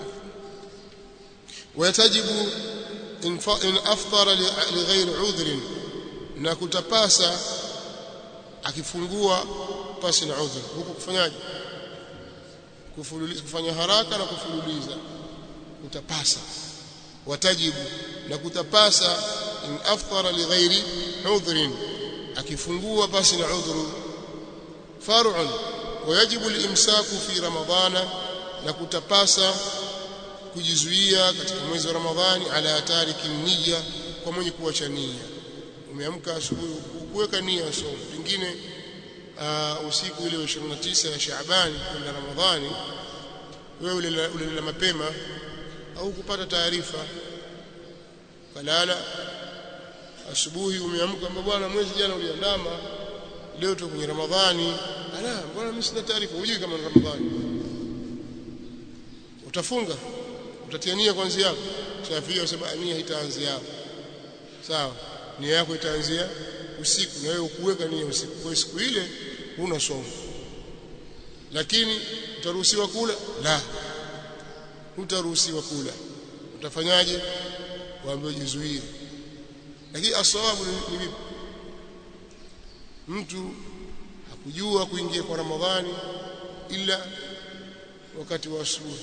ويتجب إن أفطر لغير عذر na kutapasa akifungua pasi na udhur huko kufanyaje kufululiza kufanya haraka na kufululiza kutapasa watajibu na kutapasa in aftara lighairi udhrin akifungua pasi na udhuru far'un wayajibu al-imsaku fi ramadana na kutapasa kujizuia katika mwezi wa ramadhani ala tariki niyya kwa mwenye kuacha nia umeamka asubuhi kuweka nia so pengine uh, usiku ile wa 29 ya Shaaban kwenda Ramadhani wewe ulilala mapema au kupata taarifa kalala asubuhi umeamka kwamba bwana mwezi jana uliandama leo tuko kwenye Ramadhani ala bwana mimi sina taarifa hujui kama ni Ramadhani utafunga utatia nia kuanzia hapo Shafii wasema nia haitaanzia hapo sawa nia yako itaanzia usiku na wewe ukuweka nia usiku kwa siku ile huna somo lakini utaruhusiwa kula la utaruhusiwa kula utafanyaje waambiwa jizuie lakini asawabu ni vipi mtu hakujua kuingia kwa Ramadhani ila wakati wa asubuhi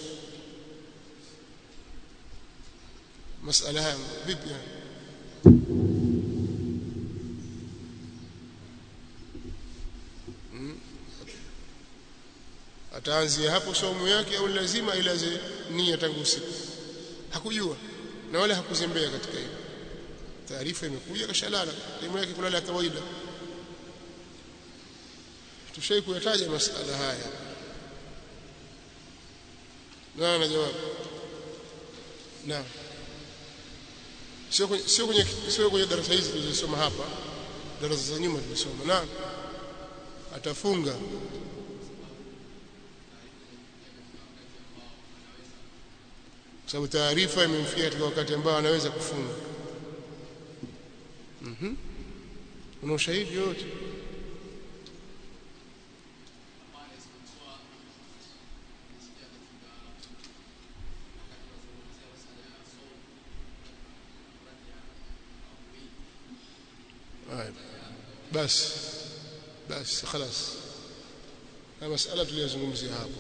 masala haya vipi hmm? ataanzia hapo somo yake au lazima ilaze nia tangu usiku hakujua na wala hakuzembea katika hilo taarifa imekuja kashalala elimu yake kulala ya kawaida tushai kuyataja masala haya na na jawabu naam sio kwenye sio kwenye sio kwenye darasa hizi tulizosoma hapa darasa za nyuma tulisoma na atafunga sababu taarifa imemfikia katika wakati ambao anaweza kufunga mhm una ushahidi yote basi basi خلاص na masala tuliyozungumzia hapo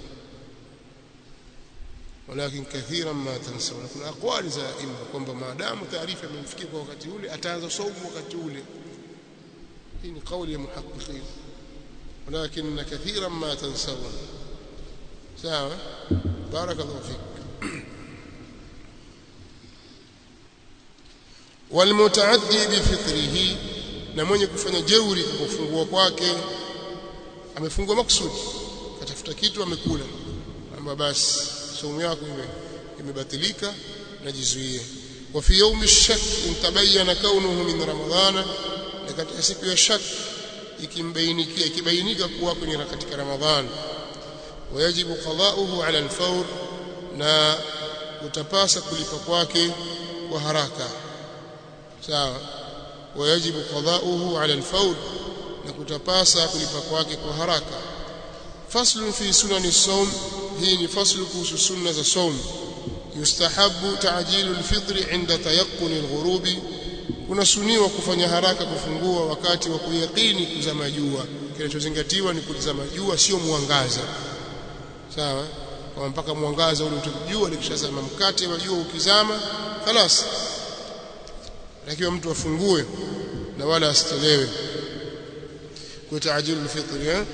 walakin kathiran ma tansawna kuna aqwali za imma kwamba maadamu taarifa imemfikia kwa wakati ule ataanza saumu wakati ule hii ni kauli ya muhaqqiqin walakin kathiran ma tansawna sawa barakallahu fik والمتعدي بفطره na mwenye kufanya jeuri kwa kufungua kwake amefungua maksudi katafuta kitu amekula amba basi saumu yako ime imebatilika na jizuie wa fi yawmi shak intabayana kaunuhu min ramadhana na katika siku ya shak ikimbainikia ikibainika kuwa kwenye katika ramadhani wayajibu qada'uhu ala al-fawr na utapasa kulipa kwake kwa haraka sawa wayajibu qada'uhu ala al-fawr na kutapasa kulipa kwake kwa haraka faslu fi sunani sawm hii ni faslu kuhusu sunna za sawm yustahabu ta'jilu al-fitr inda tayaqqun al-ghurub kuna suniwa kufanya haraka kufungua wakati wa kuyakini kuzama jua kinachozingatiwa ni kuzama jua sio mwangaza sawa kwa mpaka mwangaza ule utajua likishazama mkate wa jua ukizama خلاص lakini mtu afungue na wala asichelewe kwa taajilu alfitr eh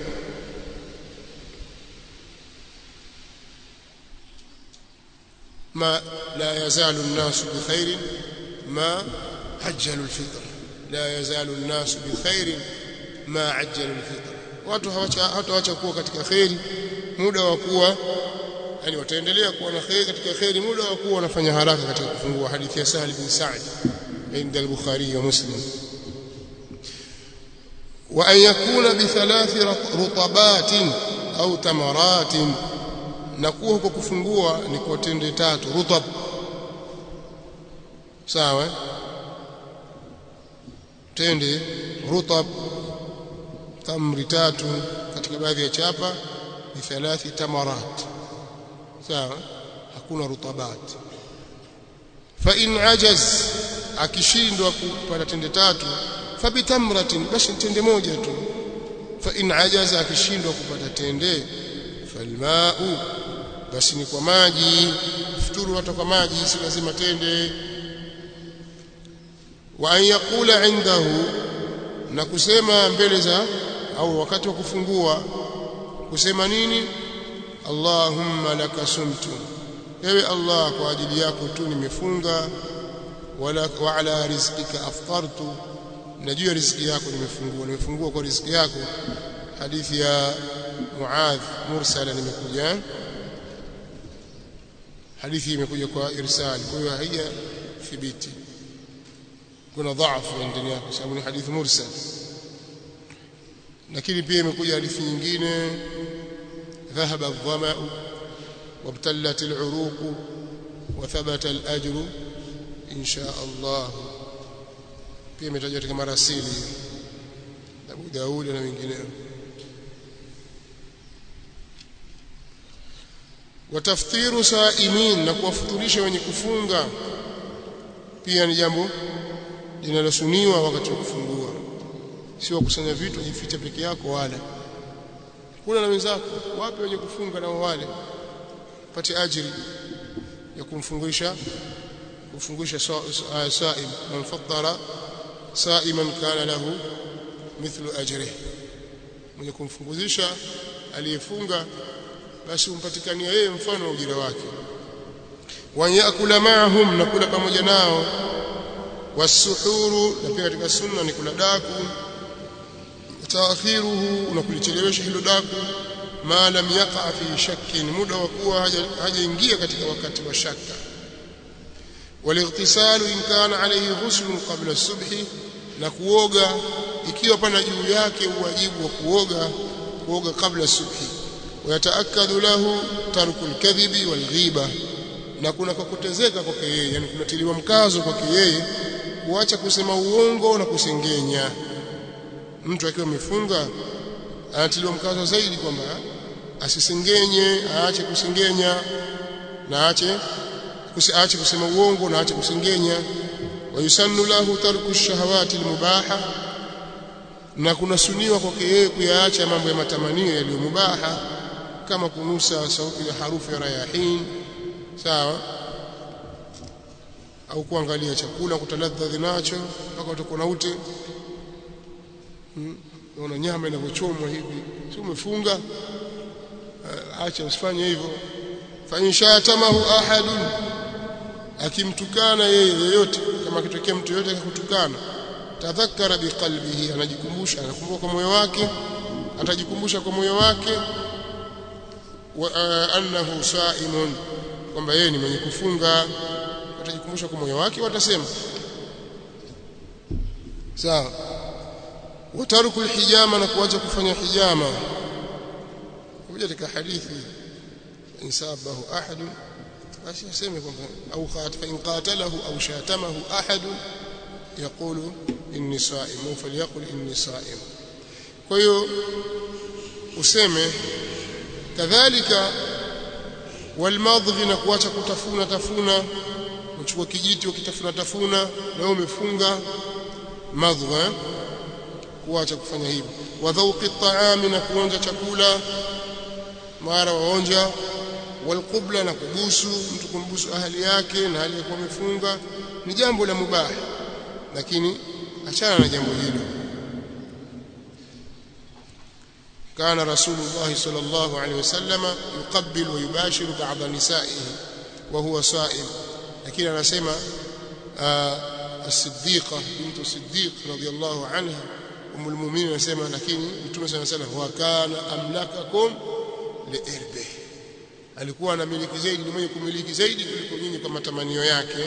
ما لا يزال الناس بخير ما عجلوا الفطر لا يزال الناس بخير ما عجلوا الفطر watu hawataacha kuwa katika khairi muda wa kuwa yani wataendelea kuwa na khairi katika khairi muda wa kuwa wanafanya haraka katika kufungua hadithi ya Sahal bin Sa'd عند البخاري ومسلم وأن يكون بثلاث رطبات أو تمرات نكوه كفungua ni kwa tende tatu rutab sawa tende rutab tamri tatu katika baadhi ya chapa ni thalathi tamarat sawa hakuna rutabat fa in ajaz akishindwa kupata tende tatu fabitamratin basi tende moja tu fa in ajaza akishindwa kupata tende falmau basi ni kwa maji futuru hata kwa maji si lazima tende wa an yaqula indahu na kusema mbele za au wakati wa kufungua kusema nini Allahumma laka sumtu ewe Allah kwa ajili yako tu nimefunga wala wa ala rizqika aftartu najua riziki yako nimefungua nimefungua kwa riziki yako hadithi ya Muadh mursala nimekuja hadithi imekuja kwa irsal kwa hiyo haija thibiti kuna dhaifu ndani yake sababu ni hadithi mursal lakini pia imekuja hadithi nyingine ذهب الظمأ وابتلت العروق وثبت الأجر إن شاء الله pia imetajwa katika marasili Abu Daud na wengineo wataftiru saimin na kuwafuturisha wenye kufunga pia ni jambo linalosuniwa wakati wa kufungua sio kusanya vitu jifiche peke yako wala kula na wenzako wape wenye kufunga na wale pate ajiri ya kumfunguisha kufunguisha saim man fattara saiman kana lahu mithlu ajrihi mwenye kumfunguzisha aliyefunga basi umpatikania yeye mfano wa ujira wake wanyakula maahum na kula pamoja nao wasuhuru na pia katika sunna ni kula daku taakhiruhu na kulichelewesha hilo daku ma lam yaqa fi shakkin muda wa kuwa hajaingia katika wakati wa shaka walightisalu in kana alayhi ghuslun qabla subhi na kuoga ikiwa pana juu yake uwajibu wa kuoga kuoga kabla subhi wayataakadu lahu tarku alkadhibi walghiba na kuna kukutezeka kwake yeye yani kunatiliwa mkazo kwake yeye kuacha kusema uongo na kusengenya mtu akiwa amefunga anatiliwa mkazo zaidi kwamba asisengenye aache kusengenya na aache aache kusema uongo na aache kusengenya wayusannu lahu tarku shahawati almubaha na kunasuniwa kwake yeye kuyaacha mambo ya matamanio yaliyo mubaha kama kunusa sauti ya harufu ya rayahin sawa au kuangalia chakula kutaladhadhi nacho mpaka utakuwa na ute unaona hmm. nyama inavyochomwa hivi si umefunga acha usifanye hivyo fa inshatamahu ahadun akimtukana yeye yoyote kama akitokea mtu yoyote akakutukana tadhakkara biqalbihi anajikumbusha anakumbuka kwa moyo wake atajikumbusha kwa moyo wake wa annahu saimun kwamba yeye ni mwenye kufunga atajikumbusha kwa moyo wake watasema sawa wataruku alhijama na kuacha kufanya hijama kuja katika hadithi insabahu ahad basi aseme kwamba au khat fa in qatalahu au shatamahu ahad yaqulu inni sa'im falyaqul inni sa'im kwa hiyo useme kadhalika walmadhi na kuacha kutafuna tafuna uchukua kijiti ukitafuna tafuna na wewe umefunga madhwa kuacha kufanya hivyo wa dhauqi taami na kuonja chakula mara waonja walqubla na kubusu mtu kumbusu ahali yake na hali ya kuwa amefunga ni jambo la mubaha lakini achana na jambo hilo كان رسول الله صلى الله عليه وسلم يقبل ويباشر بعض نسائه وهو صائم لكن انا اسمع الصديقه بنت الصديق رضي الله عنها ام المؤمنين anasema lakini mtume sana sana wa kana amlakakum liirbi alikuwa anamiliki zaidi ni mwenye kumiliki zaidi kuliko nyinyi kwa matamanio yake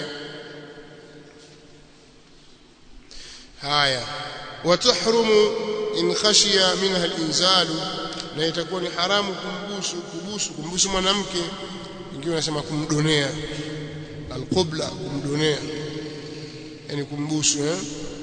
haya watahrumu in khashiya minha al-inzalu na itakuwa ni haramu kumbusu kubusu kumbusu mwanamke wengine wanasema kumdonea alqubla kumdonea yani kumbusu eh?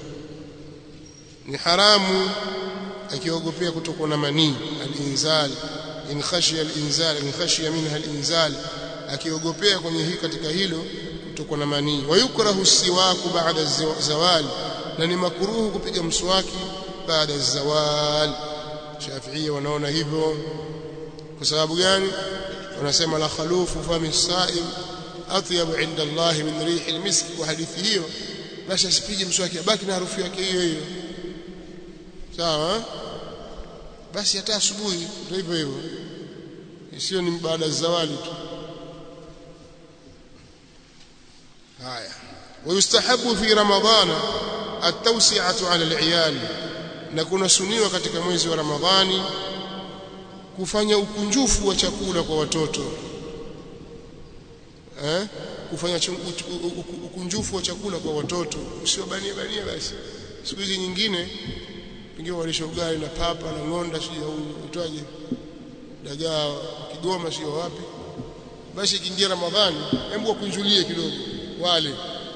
ni haramu akiogopea kutokwa na manii al-inzal in khashiya al-inzal in khashiya minha al-inzal akiogopea kwenye hii katika hilo kutokwa na manii wayukrahu siwaku ba'da zawali na ni makuruhu kupiga mswaki baada ya zawal Shafi'i wanaona hivyo kwa sababu gani wanasema la khalufu fami saim atyabu inda Allah min rihi almisk wa hadithi hiyo basi asipige mswaki abaki na harufu yake hiyo hiyo sawa basi hata asubuhi ndio hivyo hivyo sio ni baada ya zawali tu haya ويستحب في رمضان التوسعة على العيال na kunasuniwa katika mwezi wa Ramadhani kufanya ukunjufu wa chakula kwa watoto eh kufanya ukunjufu wa chakula kwa watoto usiwabanie bania basi siku hizi nyingine pengine walisha ugali na papa na ngonda sio au utwaje dagaa Kigoma sio wapi basi ikiingia Ramadhani hebu wakunjulie kidogo wale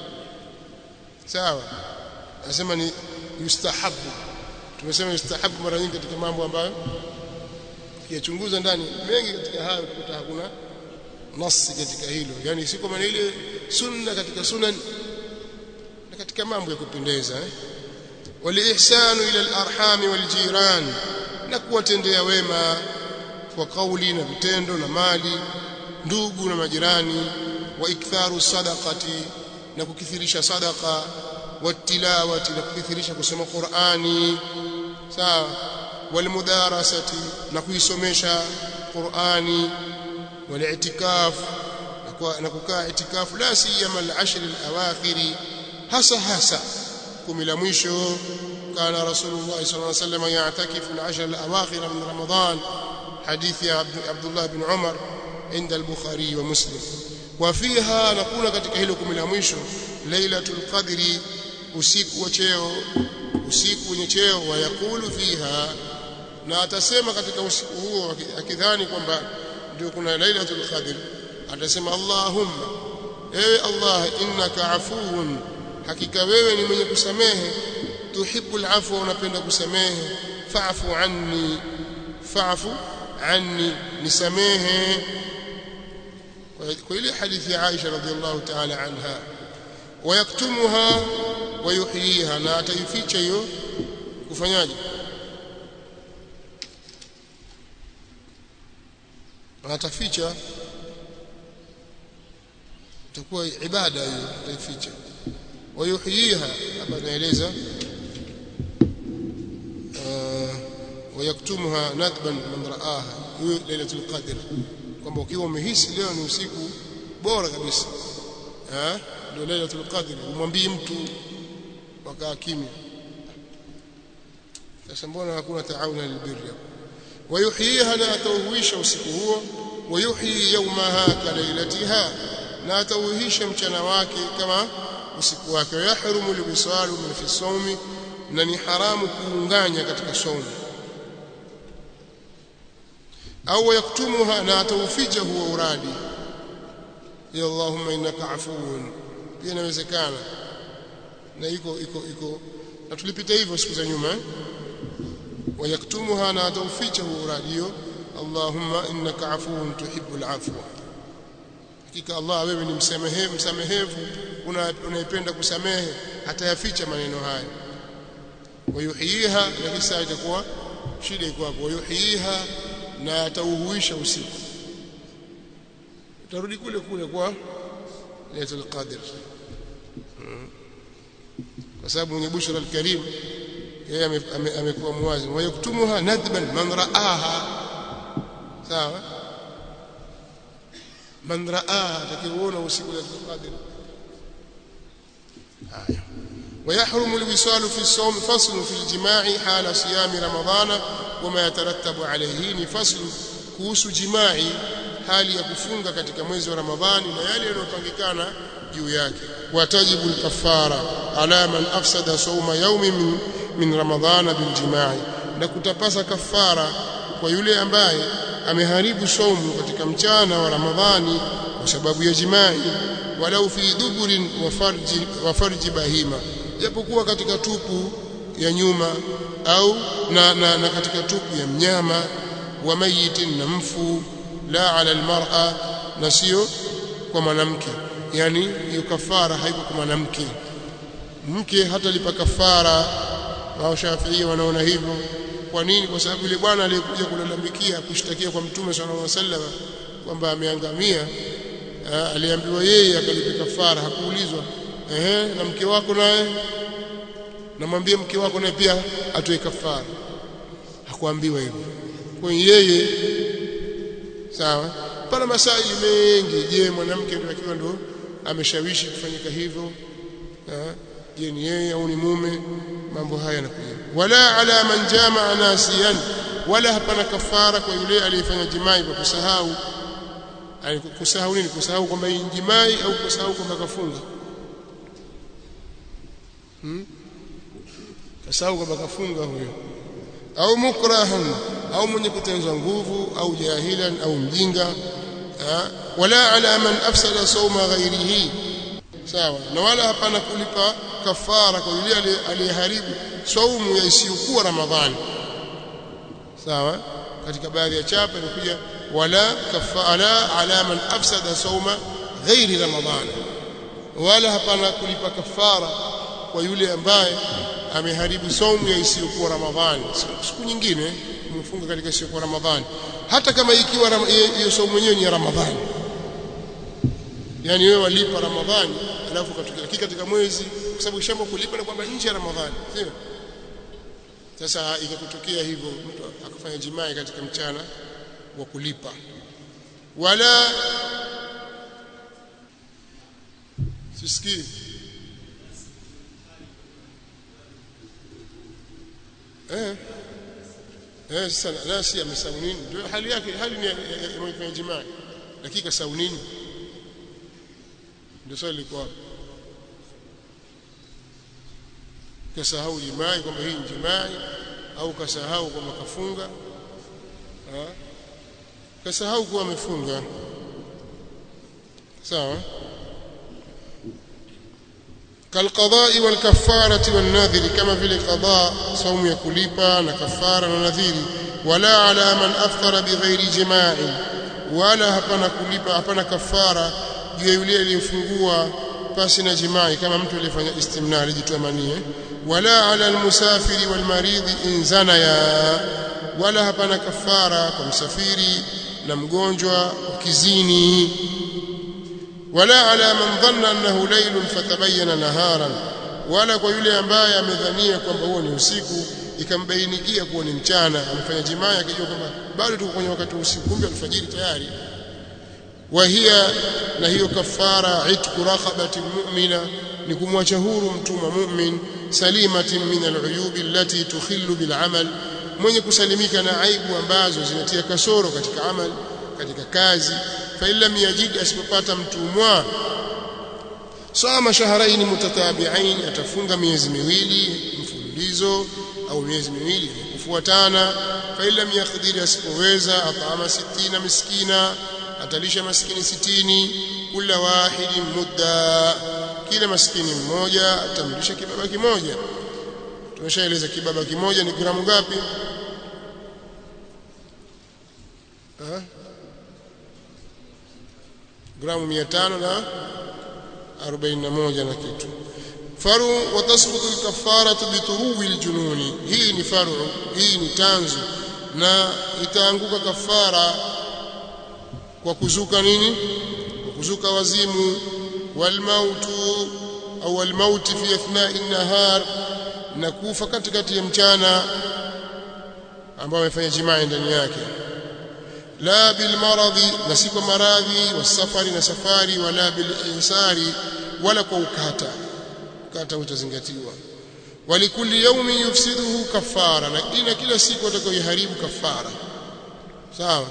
sawa nasema ni yustahabu tumesema yustahabu mara nyingi katika mambo ambayo kiyachunguza ndani mengi katika hayo utakuta hakuna nasi katika hilo yani si kwa ile sunna katika sunan na katika mambo ya kupendeza eh walihsanu ila alarham waljiran na kuwatendea wema kwa kauli na vitendo na mali ndugu na majirani wa iktharu sadaqati na kukithirisha sadaqa watilawati na kukithirisha kusoma Qur'ani sawa walmudarasati na kuisomesha Qur'ani waliitikaf na kukaa itikafu la siyama al-ashr al-awakhir hasa hasa kumi la mwisho kana rasulullah sallallahu alayhi wasallam ya'takifu al-ashr al-awakhir min ramadan hadithi ya Abdullah bin Umar عند البخاري ومسلم وفيها نقول katika hilo kumi la mwisho lailatul qadri usiku wa cheo usiku wenye cheo wayakulu fiha na atasema katika usiku huo akidhani kwamba ndio kuna lailatul qadr atasema allahumma ewe allah innaka afuun hakika wewe ni mwenye kusamehe tuhibbul afwa unapenda kusamehe fa'fu anni fa'fu anni nisamehe kwa ile hadithi ya Aisha radhiallahu ta'ala anha wayaktumuha wayuhyiha na ataificha hiyo kufanyaje ataficha itakuwa ibada hiyo ataificha wayuhyiha hapa naeleza wayaktumuha nadban man raaha hiyo lailatul qadr kwamba ukiwa umehisi leo ni usiku bora kabisa eh ndio lailatul qadr umwambie mtu wakaa kimya sasa mbona hakuna taawuna lilbirri wayuhyiha na atauhuisha usiku huo wayuhyi yawmaha kalailatiha na atauhisha mchana wake kama usiku wake yahrumu liwisalu min fi sawmi na ni haramu kuunganya katika saumu au yaktumuha na atauficha huo uradi ya Allahumma innaka afuwun pia inawezekana na iko iko iko na tulipita hivyo siku za nyuma wayaktumuha na atauficha huo uradi hiyo Allahumma innaka afuwun tuhibbul afwa hakika Allah wewe ni msamehevu msamehevu unaipenda kusamehe atayaficha maneno haya wayuhiha na kisa itakuwa shida iko hapo wayuhiha na atauhuisha usiku utarudi kule kule kwa Lailatul Qadr kwa sababu mwenye bushra al-karim yeye amekuwa muwazi wa yaktumuha nadban man raaha sawa man raaha atakiona usiku wa Lailatul Qadr haya ويحرم الوصال في الصوم فصل في الجماع حال صيام رمضان وما يترتب عليه فصل kuhusu jimai hali ya kufunga katika mwezi wa Ramadhani na yale yanayopangikana juu yake watajibu al-kaffara ala man afsada sawma yawmi min, min ramadhana bil jimai na kutapasa kafara kwa yule ambaye ameharibu saumu katika mchana wa Ramadhani kwa sababu ya jimai walau fi duburin wa farji wa farji bahima japokuwa katika tupu ya nyuma au na, na, na katika tupu ya mnyama wa mayitin na mfu la ala almar'a na sio kwa mwanamke yani hiyo kafara haiko kwa mwanamke mke hata lipa kafara wao Shafi'i wanaona hivyo kwa nini kwa sababu yule bwana aliyekuja kulalamikia kushtakia kwa mtume sallallahu alaihi wasallam kwamba ameangamia aliambiwa yeye akalipa kafara hakuulizwa ehe na mke wako naye namwambie mke wako naye pia atoe kafara hakuambiwa hivyo kwa yeye sawa pana masaili mengi je mwanamke ndio akiwa ndo ameshawishi kufanyika hivyo je ni yeye au ni mume mambo haya yanakuja wala ala man jamaa nasiyan wala hapana kafara kwa yule aliyefanya jimai kwa kusahau kusahau nini kusahau kwamba hii jimai au kusahau kwamba kafunga hmm? kasahau kwamba kafunga huyo au mukrahan au mwenye kutenzwa nguvu au jahilan au mjinga ha? wala ala man afsada sawma ghairihi sawa na wala hapana kulipa kafara kwa yule aliyeharibu saumu ya isiyokuwa ramadhani sawa katika baadhi ya chapa imekuja wala kafara ala man afsada sawma ghairi ramadhani wala hapana kulipa kafara kwa yule ambaye ameharibu saumu ya isiyokuwa ramadhani siku nyingine mfunga katika isiyokuwa ramadhani hata kama ikiwa hiyo saumu yenyewe ni ya ramadhani yani wewe walipa ramadhani alafu katokea katika mwezi kwa sababu shamba kulipa na kwamba nje ya ramadhani sio sasa ikakutokea hivyo mtu akafanya jimai katika mchana wa kulipa wala sisikii eh eh sana nasi amesahau nini ndio hali yake hali ni ya jimai dakika sahau nini ndio swali liko kasahau jimai kwamba hii ni jimai au kasahau kwamba kafunga kasahau kuwa amefunga sawa kalqadai walkafarati walnadhiri kama vile qada saumu ya kulipa na kafara na nadhiri wala ala man aftara bighairi jima'in wala hapana kulipa hapana kafara juu ya yule aliyefungua pasi na jimai kama mtu aliyefanya istimna alijitoa manie wala ala almusafiri walmaridhi in zanaya wala hapana kafara kwa msafiri na mgonjwa ukizini wala ala man dhanna annahu laylun fatabayyana naharan wala kwa yule ambaye amedhania kwamba huo ni usiku ikambainikia kuwa ni mchana amefanya jimaa akijua kwamba bado tuko kwenye wakati wa usiku kumbe alfajiri tayari وهي na hiyo kafara itku raqabati mu'mina ni kumwacha huru mtumwa mu'min salimatin min al'uyub allati tukhillu bil amal mwenye kusalimika na aibu ambazo zinatia kasoro katika amal katika kazi fa lam yajid asipopata mtumwa sama shahrain mutatabi'ain atafunga miezi miwili mfululizo au miezi miwili kufuatana fa lam yaqdir asipoweza atama 60 miskina atalisha maskini sitini kila wahidi mudda kila maskini mmoja atamlisha kibaba kimoja tumeshaeleza kibaba kimoja ni gramu ngapi ha? gramu 500 na 41 na kitu faru watasqutu alkafaratu bituruwi aljununi hii ni faru hii ni tanzu na itaanguka kafara kwa kuzuka nini kwa kuzuka wazimu walmautu au almauti fi athna'i nahar na kufa katikati ya mchana ambao amefanya jimaa ndani yake la bil maradhi na si kwa maradhi wasafari na safari wala bil insari wala kwa ukata ukata utazingatiwa walikulli yawmin yufsiduhu kafara na ina kila siku atakayoharibu kafara sawa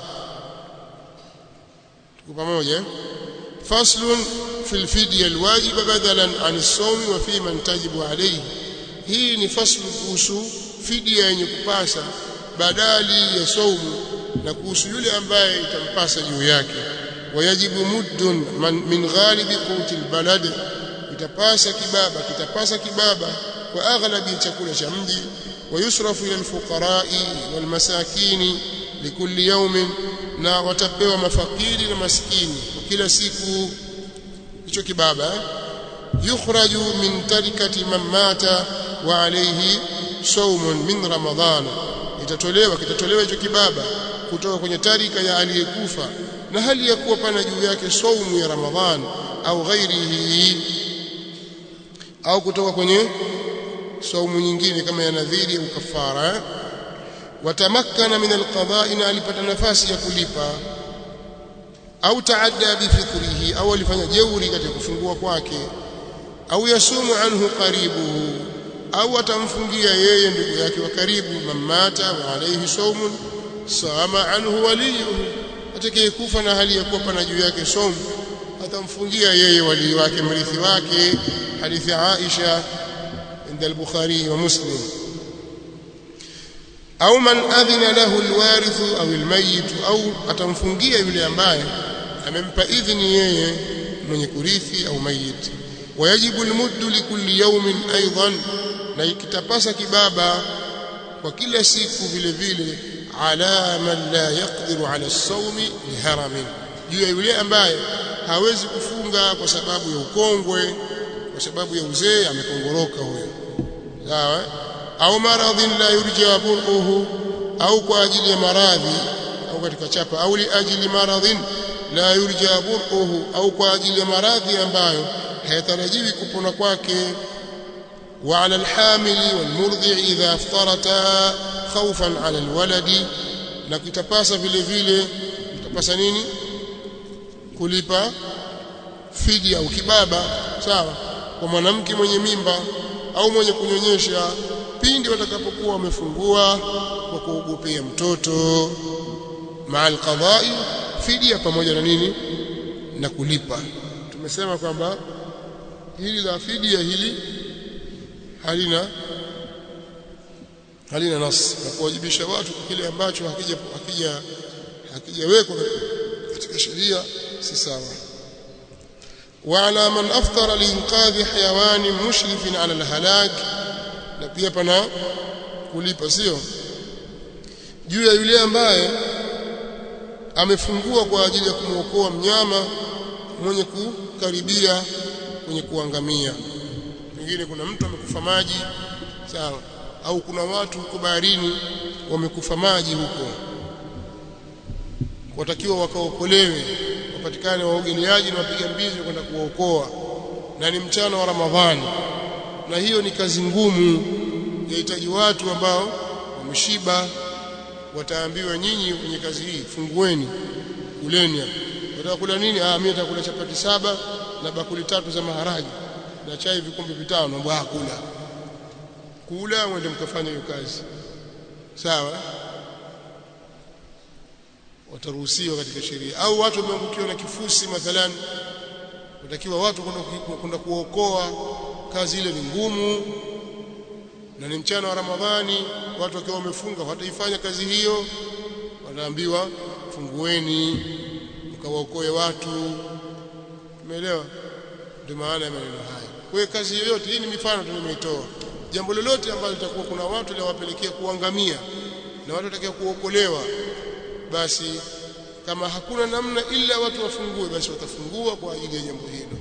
tuko pamoja faslun fil fidya alwajib badalan an as-sawm wa fi man tajibu alayhi hii ni faslu kuhusu fidia yenye kupasa badali ya saumu na kuhusu yule ambaye itampasa juu yake wayajibu muddun min ghalibi quti albalad itapasa kibaba kitapasa kibaba kwa aghlabi chakula cha mji wayusrafu ila alfuqara'i walmasakini likulli yawmin na watapewa mafakiri na maskini kila siku hicho kibaba yukhraju min tarikati man mata wa alayhi sawmun min ramadhana itatolewa kitatolewa hicho kibaba kutoka kwenye tarika ya aliyekufa na hali ya kuwa pana juu yake saumu ya ramadhan au ghairihi au kutoka kwenye saumu nyingine kama ya nadhiri au kafara watamakkana min alqada'i na alipata nafasi ya kulipa au taadda bifitrihi au alifanya jeuri katika kufungua kwake au yasumu anhu qaribuhu au atamfungia yeye ndugu yake wa karibu mamata wa alayhi saumun sama anhu waliyuhu atakayekufa na hali ya kuwa pana juu yake saumu atamfungia yeye wali wake mrithi wake hadithi Aisha عند البخاري ومسلم au man adhina lahu alwarithu au almayit au atamfungia yule ambaye amempa idhini yeye mwenye kurithi au mayit wayajibu almuddu likulli yawmin aidan na ikitapasa kibaba kwa kila siku vile vile ala man la yaqdiru ala as-sawmi liharamin juu ya yule ambaye hawezi kufunga kwa sababu ya ukongwe kwa sababu ya uzee amekongoroka huyo sawa au maradhin la yurja buruhu au kwa ajili ya maradhi au katika chapa au li ajili maradhin la yurja buruhu au kwa ajili ya maradhi ambayo hayatarajiwi kupona kwake wa ala alhamili walmurdhi idha aftarata khawfan ala alwaladi na kitapasa vile vile kitapasa nini kulipa fidia au kibaba sawa kwa mwanamke mwenye mimba au mwenye kunyonyesha pindi watakapokuwa wamefungua kwa kuogopea mtoto maal qadai fidia pamoja na nini na kulipa tumesema kwamba hili la fidia hili halina halina nas na kuwajibisha watu kwa kile ambacho hakija hakija hakijawekwa katika sheria si sawa وعلى من أفطر لإنقاذ حيوان مشرف على الهلاك na pia pana kulipa sio juu ya yule ambaye amefungua kwa ajili ya kumwokoa mnyama mwenye kukaribia kwenye kuangamia pengine kuna mtu amekufa maji sawa au kuna watu huko baharini wamekufa maji huko watakiwa wakaokolewe wapatikane waogeleaji na wapiga mbizi kwenda kuwaokoa na ni mchana wa Ramadhani na hiyo ni kazi ngumu yahitaji watu ambao wameshiba wataambiwa nyinyi kwenye kazi hii fungueni kuleni hapa watakula nini ah mimi nitakula chapati saba na bakuli tatu za maharage na chai vikombe vitano mbwa kula kula mwende mkafanya hiyo kazi sawa wataruhusiwa katika sheria au watu wameangukiwa na kifusi mathalan watakiwa watu kwenda kuokoa kazi ile ni ngumu na ni mchana wa Ramadhani watu wakiwa wamefunga wataifanya kazi hiyo wanaambiwa fungueni mkawaokoe watu umeelewa ndio maana ya maneno haya kwa hiyo kazi yoyote hii ni mifano tu nimeitoa jambo lolote ambalo litakuwa kuna watu liwapelekea kuangamia na watu watakia kuokolewa basi kama hakuna namna ila watu wafungue basi watafungua kwa ajili ya jambo hilo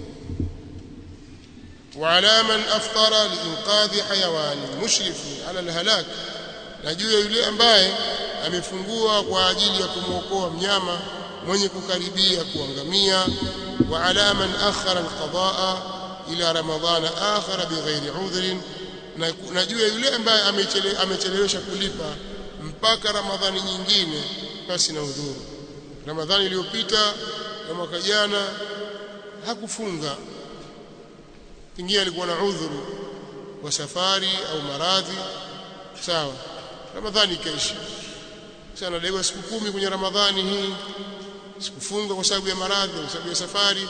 وعلى من أفطر لإنقاذ حيوان مشرف على الهلاك na juu ya yule ambaye amefungua kwa ajili ya kumwokoa mnyama mwenye kukaribia kuangamia wa ala man akhara alqadaa ila ramadhana akhara bighairi udhrin na juu ya yule ambaye amechelewesha kulipa mpaka ramadhani nyingine basi na udhuru ramadhani iliyopita na mwaka jana hakufunga pengine alikuwa na udhuru wa safari au maradhi sawa ramadhani ikaisha sana daiwa siku kumi kwenye ramadhani hii sikufunga kwa sababu ya maradhi kwa sababu ya safari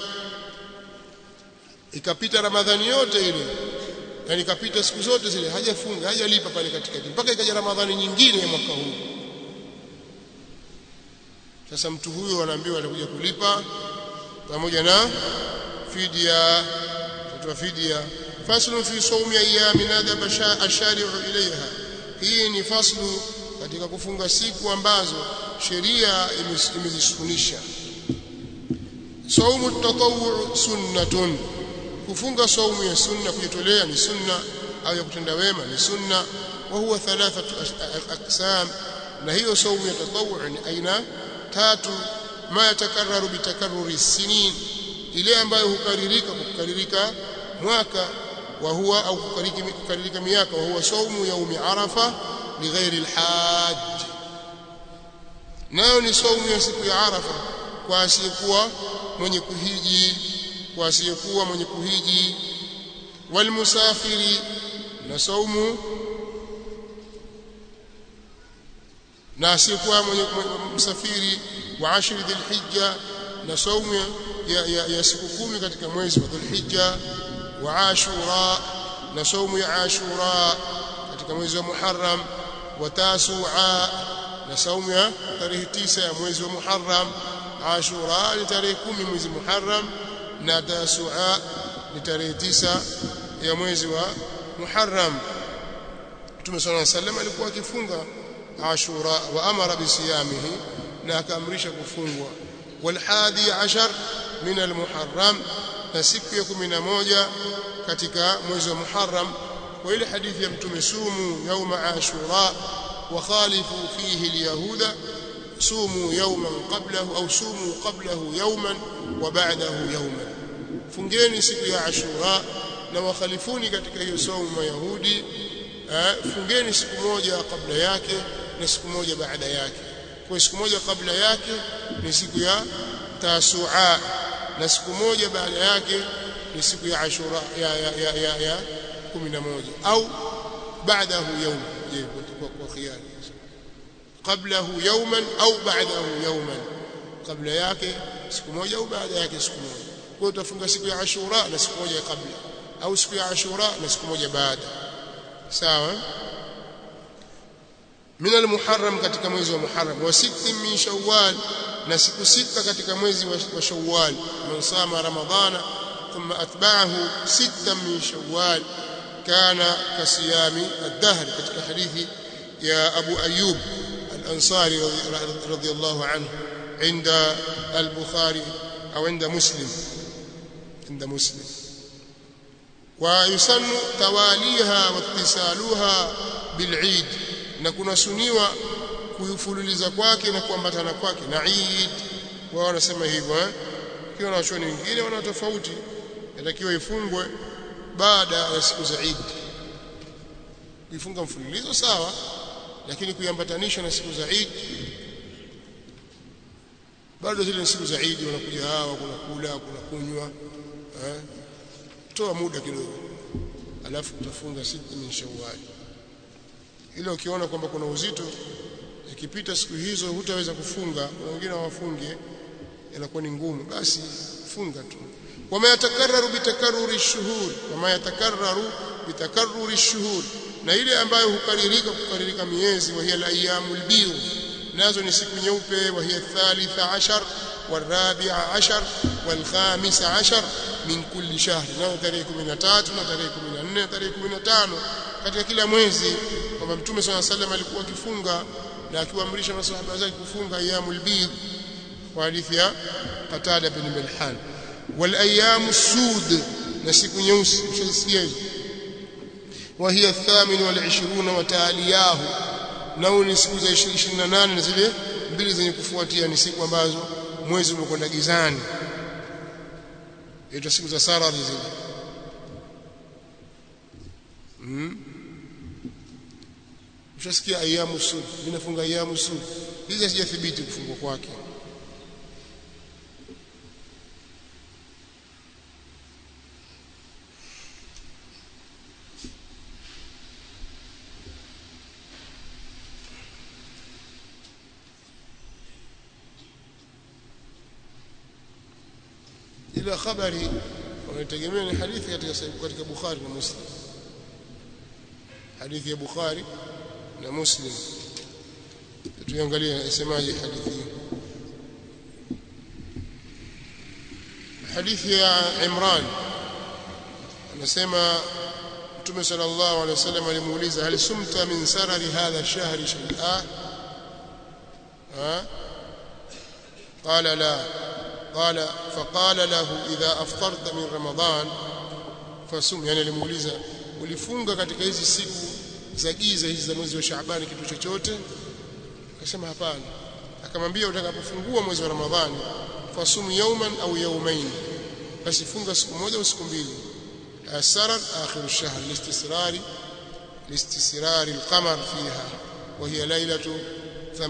ikapita ramadhani yote ile yani ikapita siku zote zile hajafunga hajalipa pale katikati mpaka ikaja ramadhani nyingine ya mwaka huu sasa mtu huyo anaambiwa atakuja kulipa pamoja na fidia kutoa fidia faslu fi sawmi ayami nadhaba ashari'u ilaiha hii ni faslu katika kufunga siku ambazo sheria imezisunisha saumu tatawwu sunnatun kufunga saumu ya sunna kujitolea ni sunna au ya kutenda wema ni sunna wa huwa thalathatu aqsam na hiyo saumu ya tatawwu ni aina tatu ma yatakarraru bitakarruri sinin ile ambayo hukaririka kwa kukaririka mwaka wa huwa au kukaririka miaka wa huwa saumu yaumi arafa lighairi alhajj nayo ni saumu ya siku ya arafa kwa asiyekuwa mwenye kuhiji kwa asiyekuwa mwenye kuhiji walmusafiri na saumu na asiyekuwa mwenye msafiri wa ashri dhilhijja na saumu ya, ya, ya siku kumi katika mwezi wa dhulhijja wa ashura na saumu ya ashura katika mwezi wa muharram wa tasua na saumu ya tarehe tisa ya mwezi wa muharram ashura ni tarehe kumi mwezi muharram na tasua ni tarehe tisa ya mwezi wa muharram Mtume صلى الله عليه وسلم alikuwa akifunga ashura wa amara bisiyamihi na akaamrisha kufungwa walhadi ashar min almuharram na siku ya 11 katika mwezi wa muharram wa ile hadithi ya mtume sumu yauma ashura wa khalifu fihi alyahuda sumu yawman qablahu au sumu qablahu yawman wa ba'dahu yawman fungeni siku ya ashura na wakhalifuni katika hiyo saumu mayahudi fungeni siku moja kabla yake na siku moja baada yake kwa siku moja kabla yake ni siku ya tasua na siku moja baada yake ni siku ya ashura ya ya ya, ya, ya 11 au baadahu yawm je kwa khiyari qablahu yawman au baadahu yawman kabla yake siku moja au baada yake siku moja kwa hiyo utafunga siku ya ashura na siku moja kabla au siku ya ashura na siku moja baada sawa min almuharram katika mwezi wa muharram wa sitti min shawwal na siku sita katika mwezi wa shawwal man sama ramadhana thumma atba'ahu sita min shawwal kana kasiyami ad-dahr katika hadithi ya Abu Ayyub al-Ansari radiyallahu anhu عند البخاري أو عند مسلم عند مسلم ويسن تواليها واتصالها بالعيد na kunasuniwa kuyufululiza kwake na kuambatana kwake na Eid wao wanasema hivyo eh kiwa na wachoni wengine wana tofauti inatakiwa ifungwe baada ya siku za Eid kuifunga mfululizo sawa lakini kuiambatanisha na siku za Eid bado zile siku za Eid wanakuja hawa kuna kula kuna kunywa eh toa muda kidogo alafu utafunga siku min Shawwal ile ukiona kwamba kuna uzito ikipita siku hizo hutaweza kufunga kuna wengine hawafunge inakuwa ni ngumu basi funga tu wama yatakarraru bitakarruri shuhur wama yatakarraru bitakarruri shuhur na ile ambayo hukaririka kukaririka miezi wa hiya al-ayyamul bidh nazo ni siku nyeupe wa hiya thalitha ashar والرابع عشر والخامس عشر من كل شهر nao tarehe 13 na tarehe 14 tarehe 15 katika kila mwezi kwamba mtume swalla sallam alikuwa akifunga na akiwaamrisha masahaba zake kufunga ayyamul bidh kwa hadithi ya Qatada bin Milhan wal ayyamus sud na siku nyeusi mshasikia hizo wa hiya thamin wal 20 wa taaliyahu nao ni siku za 28 na zile mbili zenye kufuatia ni siku ambazo mwezi umekwenda gizani hizo siku za sarari zile mm. Ushasikia ayamu sud, ninafunga ayamu sud. Hizi hazijathibiti kufungwa kwake. ila habari wanategemea ni hadithi katika katika Bukhari na Muslim hadithi ya Bukhari na Muslim tuangalie isemaje hadithi hii hadithi ya Imran anasema Mtume sallallahu alaihi wasallam alimuuliza hal sumta min sarari hadha shahri shay'a ha قال لا قال فقال له إذا أفطرت من رمضان فصم يعني alimuuliza ulifunga katika hizi siku za giza hizi za mwezi wa Shaaban kitu chochote akasema hapana akamwambia utakapofungua mwezi wa Ramadhani fasum yawman au yawmain basi funga siku moja au siku mbili asarar akhir ash-shahr listisrari listisrari al-qamar fiha وهي ليلة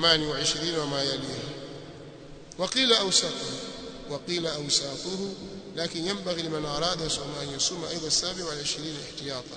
28 وما يليها وقيل أوساطه وقيل أوساطه لكن ينبغي لمن أراد يصوم أن يصوم أيضا السابع والعشرين احتياطا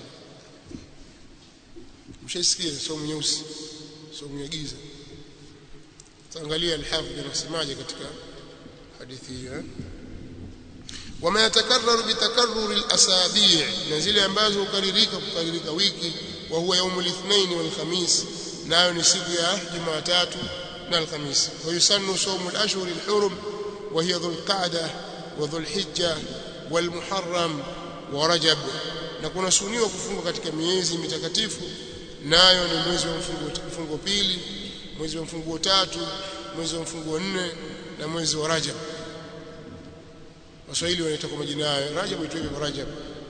mshaisikia somo nyeusi somo ya giza taangalia alhafidh anasemaje katika hadithi hiyo wama yatakarraru bitakarrur alasabi' na zile ambazo hukaririka kukaririka wiki wa huwa yaum alithnain wal khamis nayo ni siku ya Jumatatu na Alhamisi wa yusannu sawmu al-ashhur al-hurum wa hiya dhul qa'dah wa dhul hijja wal muharram wa rajab na kuna suniwa kufunga katika miezi mitakatifu nayo ni mwezi wa mfungo mfungo pili mwezi wa mfungo tatu mwezi wa mfungo nne na mwezi wa rajab waswahili wanaita kwa majina hayo rajab huitwa hivyo rajab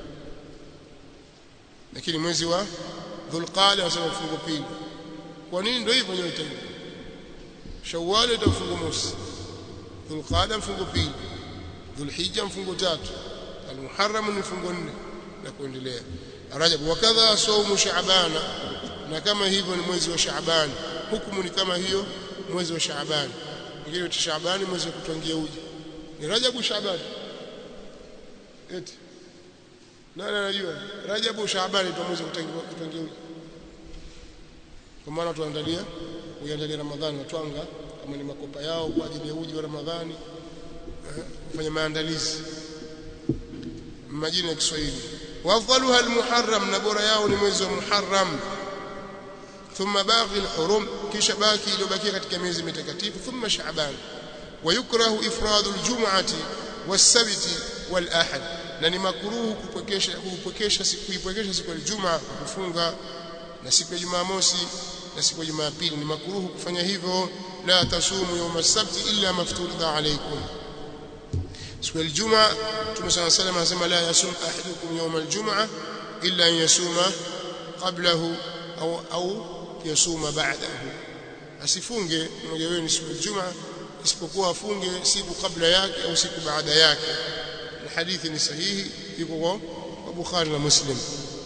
lakini mwezi wa dhulqada wasema mfungo pili kwa nini ndio hivyo nyote hivyo shawwal ndio mfungo mosi dhulqada mfungo pili dhulhijja mfungo tatu almuharram ni mfungo nne na kuendelea rajab wakadha saumu shaabana na kama hivyo ni mwezi wa shaabani hukumu ni kama hiyo mwezi wa shaabani mwingine wa shaabani mwezi wa kutwangia uji ni rajabu shaabani eti nani anajua rajabu shaabani ndio mwezi wa kutwangia uji kwa maana tuandalia uiandalia ramadhani watwanga kama ni makopa yao kwa ajili ya uji wa ramadhani kufanya maandalizi majina ya Kiswahili wafdaluha almuharram na bora yao ni mwezi wa muharram thumma baqi alhurum kisha baki iliyobakia katika miezi mitakatifu thumma shaaban wayukrahu ifradu aljum'ati was-sabti wal-ahad na ni makruhu kupwekesha kupwekesha siku kuipwekesha siku ya Ijumaa kufunga na siku ya Jumamosi na siku ya Jumapili ni makruhu kufanya hivyo la tasumu yawm as-sabt illa mafturida alaykum siku ya Ijumaa Mtume صلى الله عليه وسلم anasema la yasum ahadukum yawm al-jum'a illa an yasuma qablahu au au yasuma ba'dahu asifunge mmoja wenu siku ya Ijumaa isipokuwa afunge siku kabla yake au siku baada yake na hadithi ni sahihi iko kwa Bukhari na Muslim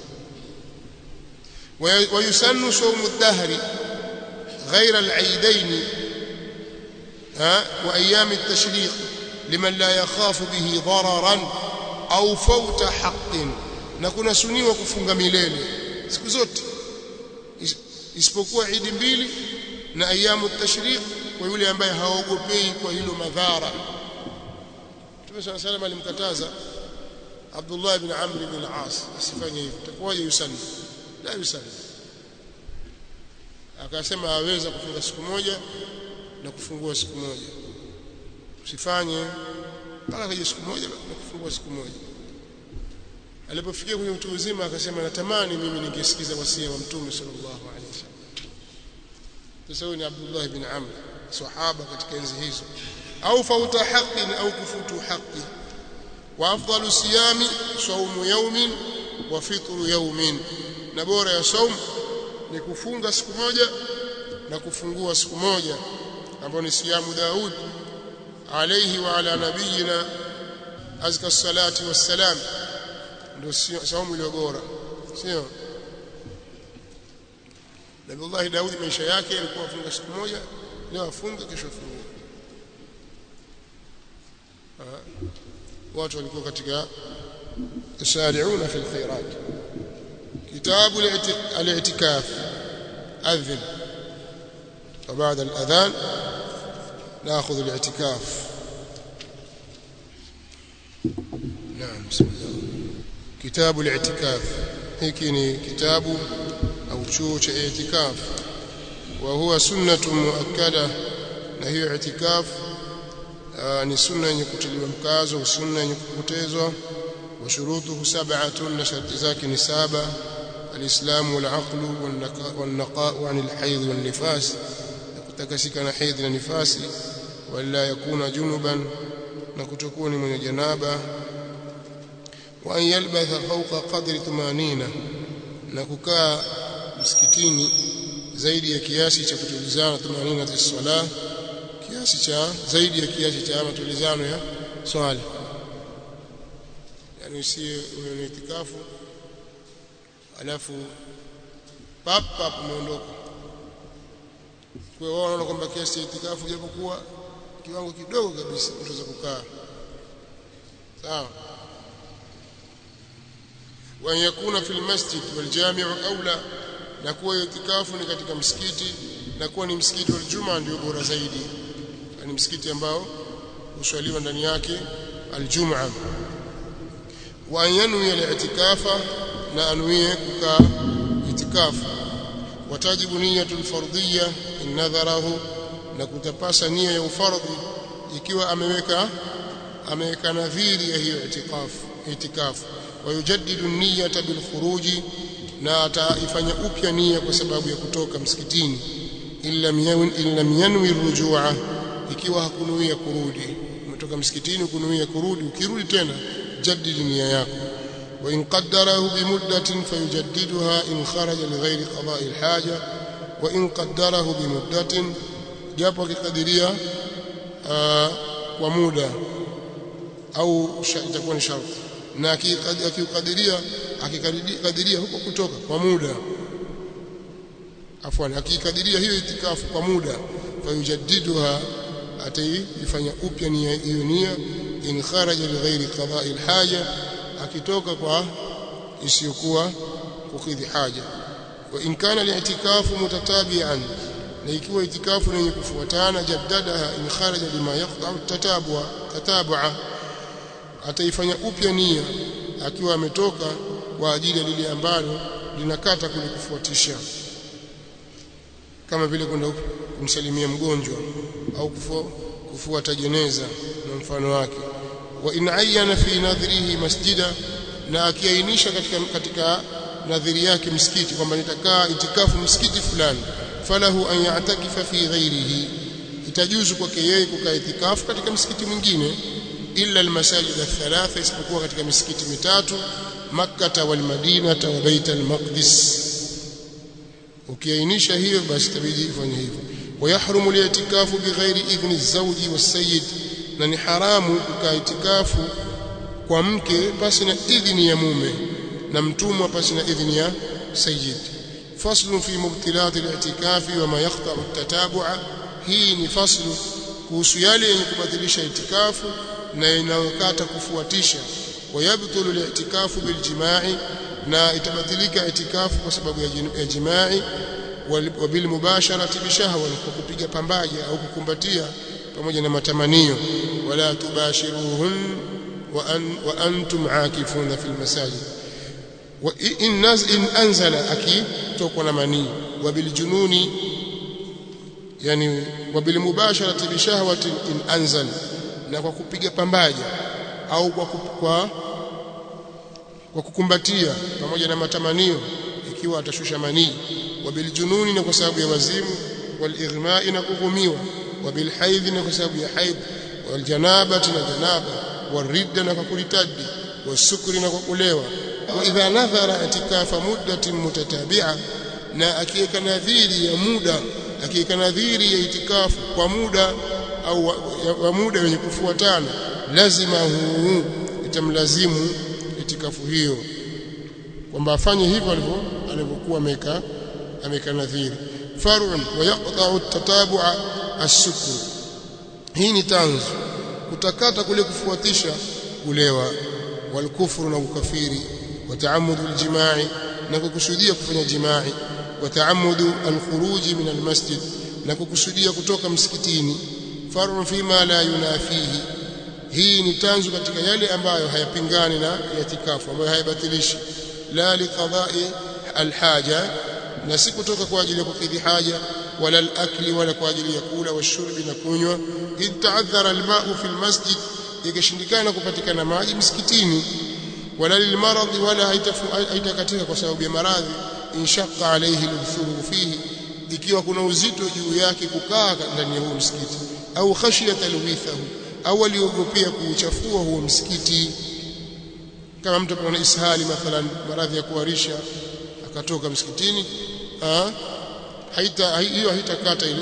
ويسن صوم الدهر غير العيدين ها وايام التشريق لمن لا يخاف به ضررا au fauta haqqin na kuna suniwa kufunga milele siku zote isipokuwa idi mbili na ayamu tashriq kwa yule ambaye haogopei kwa hilo madhara Mtume صلى الله عليه وسلم alimkataza Abdullah ibn Amr ibn al-As asifanye hivyo takuwaje yusanni la yusalli akasema aweza kufunga siku moja na kufungua siku moja usifanye mpaka kaja siku moja na kufungua siku moja alipofikia kwenye utu uzima akasema natamani mimi ningesikiza wasia wa mtume sallallahu alaihi wasallam sasa huyu ni Abdullah ibn Amr sahaba katika enzi hizo au fauta haqqin au kufutu haqqi wa afdalu siyami saumu yawmin wa fitru yawmin na bora ya saum ni kufunga siku moja na kufungua siku moja ambayo ni siyamu Daud alayhi wa ala nabiyina azka salati wassalam ndio saumu iliyo bora sio Nabiullah Daud maisha yake alikuwa afunga siku moja leo afunga kesho afunga watu walikuwa katika yusari'una fil khairat كتاب الاعتكاف أذن وبعد الأذان نأخذ الاعتكاف نعم بسم الله كتاب الاعتكاف هيكني كتاب أو شوش اعتكاف وهو سنة مؤكدة نهي اعتكاف ni sunna yenye kutiliwa mkazo sunna yenye kupotezwa وشروطه سبعة نشرت ذاك نسابة الإسلام والعقل والنقاء عن الحيض والنفاس كتكسك حيض ونفاس ولا يكون جنبا نكتكون من جنابة وأن يلبث فوق قدر ثمانين نككا مسكتيني zaidi ya kiasi cha kutulizana 80 za swala kiasi cha zaidi ya kiasi cha matulizano ya swala yani usiye una itikafu alafu pap pap umeondoka kwa hiyo wanaona kwamba kiasi cha itikafu japokuwa kiwango kidogo kabisa unaweza kukaa sawa wa yakuna fil masjid wal jami' aula na kuwa itikafu ni katika msikiti na kuwa ni msikiti wa Ijumaa ndio bora zaidi ni msikiti ambao huswaliwa ndani yake aljumaa wa yanwi al-i'tikafa na anuie kukaa itikafu watajibu niyatul fardhiyya in nadharahu na kutapasa nia ya ufardhi ikiwa ameweka ameweka nadhiri ya hiyo itikafu itikafu wayujaddidu niyata bil khuruji na ataifanya upya nia kwa sababu ya kutoka msikitini illam yanwi rujua ikiwa hakunuia kurudi umetoka msikitini kunuia kurudi ukirudi tena jaddid nia yako wa in qaddarahu bi muddatin fayujaddiduha in kharaja li ghairi qada'i al-haja wa in qaddarahu bi muddatin japo akikadiria kwa muda au itakuwa ni sharti na akikadiria akikadiria huko kutoka kwa muda afwan akikadiria hiyo itikafu kwa muda fayujaddiduha ataifanya upya nia hiyo nia in kharaja lighairi qada'i alhaja akitoka kwa isiyokuwa kukidhi haja wa in kana li'tikafu mutatabi'an na ikiwa itikafu yenye kufuatana jaddadaha in kharaja lima yaqta'u tatabua tatabua ataifanya upya nia akiwa ametoka kwa ajili ya lile ambalo linakata kule kufuatisha kama vile kwenda kumsalimia mgonjwa au kufuata jeneza na mfano wake wa in ayyana fi nadhrihi masjida na akiainisha katika katika nadhiri yake msikiti kwamba nitakaa itikafu msikiti fulani falahu an ya'takifa fi ghairihi itajuzu kwake yeye kukaa itikafu katika msikiti mwingine illa almasajid athalatha isipokuwa katika misikiti mitatu makkah wal madina wa bait al-maqdis ukiainisha hiyo basi tabidi ifanye hivyo wayahrumu li'tikafu bighairi idhni az-zawji was-sayyid na ni haramu kukaa itikafu kwa mke pasi na idhni ya mume na mtumwa pasi na idhni ya sayyid faslu fi mubtilat al-i'tikafi wa ma yaqta'u at-tatabu'a hii ni faslu kuhusu yale yenye kubadilisha itikafu na inayokata kufuatisha wayabtulu al-i'tikafu biljima'i na itabatilika itikafu kwa sababu ya jimai wa bil mubasharati bishahwa kwa kupiga pambaja au kukumbatia pamoja na matamanio wala tubashiruhun wa, an, wa antum aakifuna fil masajid wa in naz in anzala akitokwa na manii wa bil jununi yani wa bil mubasharati bishahwati in anzal na kwa kupiga pambaja au kwa, kwa kwa kukumbatia pamoja na matamanio ikiwa atashusha manii wa biljununi na kwa sababu ya wazimu walighmai na kughumiwa wa bilhaidhi na kwa sababu ya haidh waljanabati na janaba waridda na kwa kuritadi wasukri na kwa kulewa wa idha nadhara itikafa muddatin mutatabi'a na akiweka nadhiri ya muda akiweka nadhiri ya itikafu kwa muda au wa, wa muda wenye kufuatana lazima huu itamlazimu itikafu hiyo kwamba afanye hivyo alivyo alivyokuwa ameka ameka nadhiri farun wa yaqta'u at-tatabu'a as-sukr hii ni tanzu kutakata kule kufuatisha kulewa walkufru na ukafiri wa ta'ammudu al-jima'i na kukusudia kufanya jima'i wa ta'ammudu al-khuruj min al-masjid na kukusudia kutoka msikitini farun fima la yunafihi hii ni tanzu katika yale ambayo hayapingani na itikafu ambayo hayabatilishi la liqada'i alhaja na si kutoka kwa ajili ya kukidhi haja wala alakli wala kwa ajili ya kula washurbi na kunywa id ta'adhara alma'u fi almasjid ikishindikana kupatikana maji msikitini wala lilmaradhi wala haitakatika kwa sababu ya maradhi inshaqqa alayhi althuru fihi ikiwa kuna uzito juu yake kukaa ndani ya huo msikiti au khashiyata alwithahu au aliogopea kuuchafua huo msikiti kama mtu ana ishali mathalan maradhi ya kuharisha akatoka msikitini ah haita hiyo haitakata ile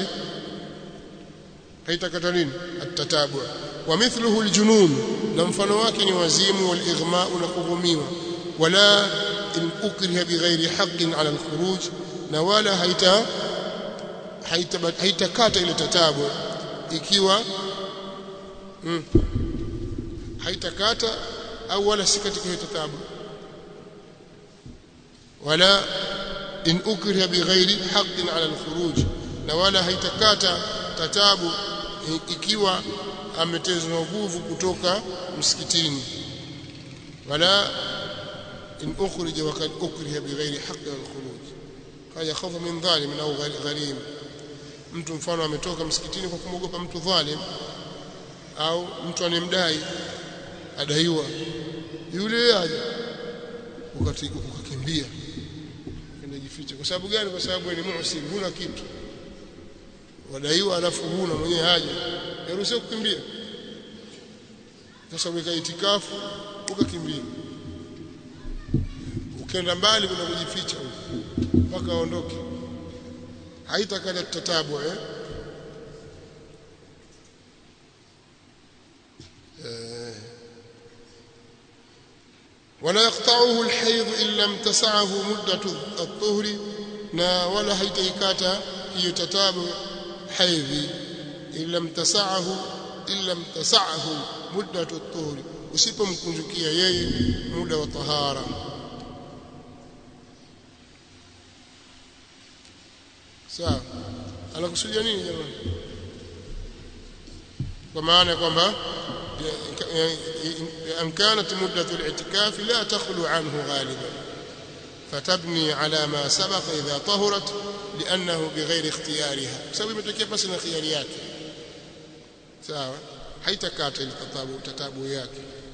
haitakata nini atatabu wa mithluhu aljunun na mfano wake ni wazimu wal ighma na kughumiwa wala in ukriha bighairi haqqin ala alkhuruj na wala haita haitakata ile tatabu ikiwa hmm, haitakata au wala si katika hiyo tatabu wala in ukriha bighairi haqqin ala alkhuruj na wala haitakata tatabu ikiwa ametezwa nguvu kutoka msikitini wala in ukhrija wa kad ukriha bighairi haqqin ala alkhuruj haya khafa min dhalim au gharim mtu mfano ametoka msikitini kwa kumwogopa mtu dhalim au mtu anemdai adaiwa yule aje ukakimbia kenda jificha kwa sababu gani kwa sababu ni muhsin huna kitu wadaiwa alafu huna mwenyewe haja yaruhusiwa kukimbia sasa weka itikafu ukakimbia ukenda mbali kuna kujificha mpaka aondoke haitakata tatabu eh ولا يقطعه الحيض إن لم تسعه مدة الطهر نا ولا هيتيكاتا يتتابع حيض إن لم تسعه إن لم تسعه مدة الطهر usipomkunjukia yeye muda wa tahara sawa anakusudia nini jamani kwa maana kwamba أن كانت مدة الاعتكاف لا تخلو عنه غالبا فتبني على ما سبق إذا طهرت لأنه بغير اختيارها سوي متكيا بس na khiari yake sawa haitakata ile tatabu tatabu yake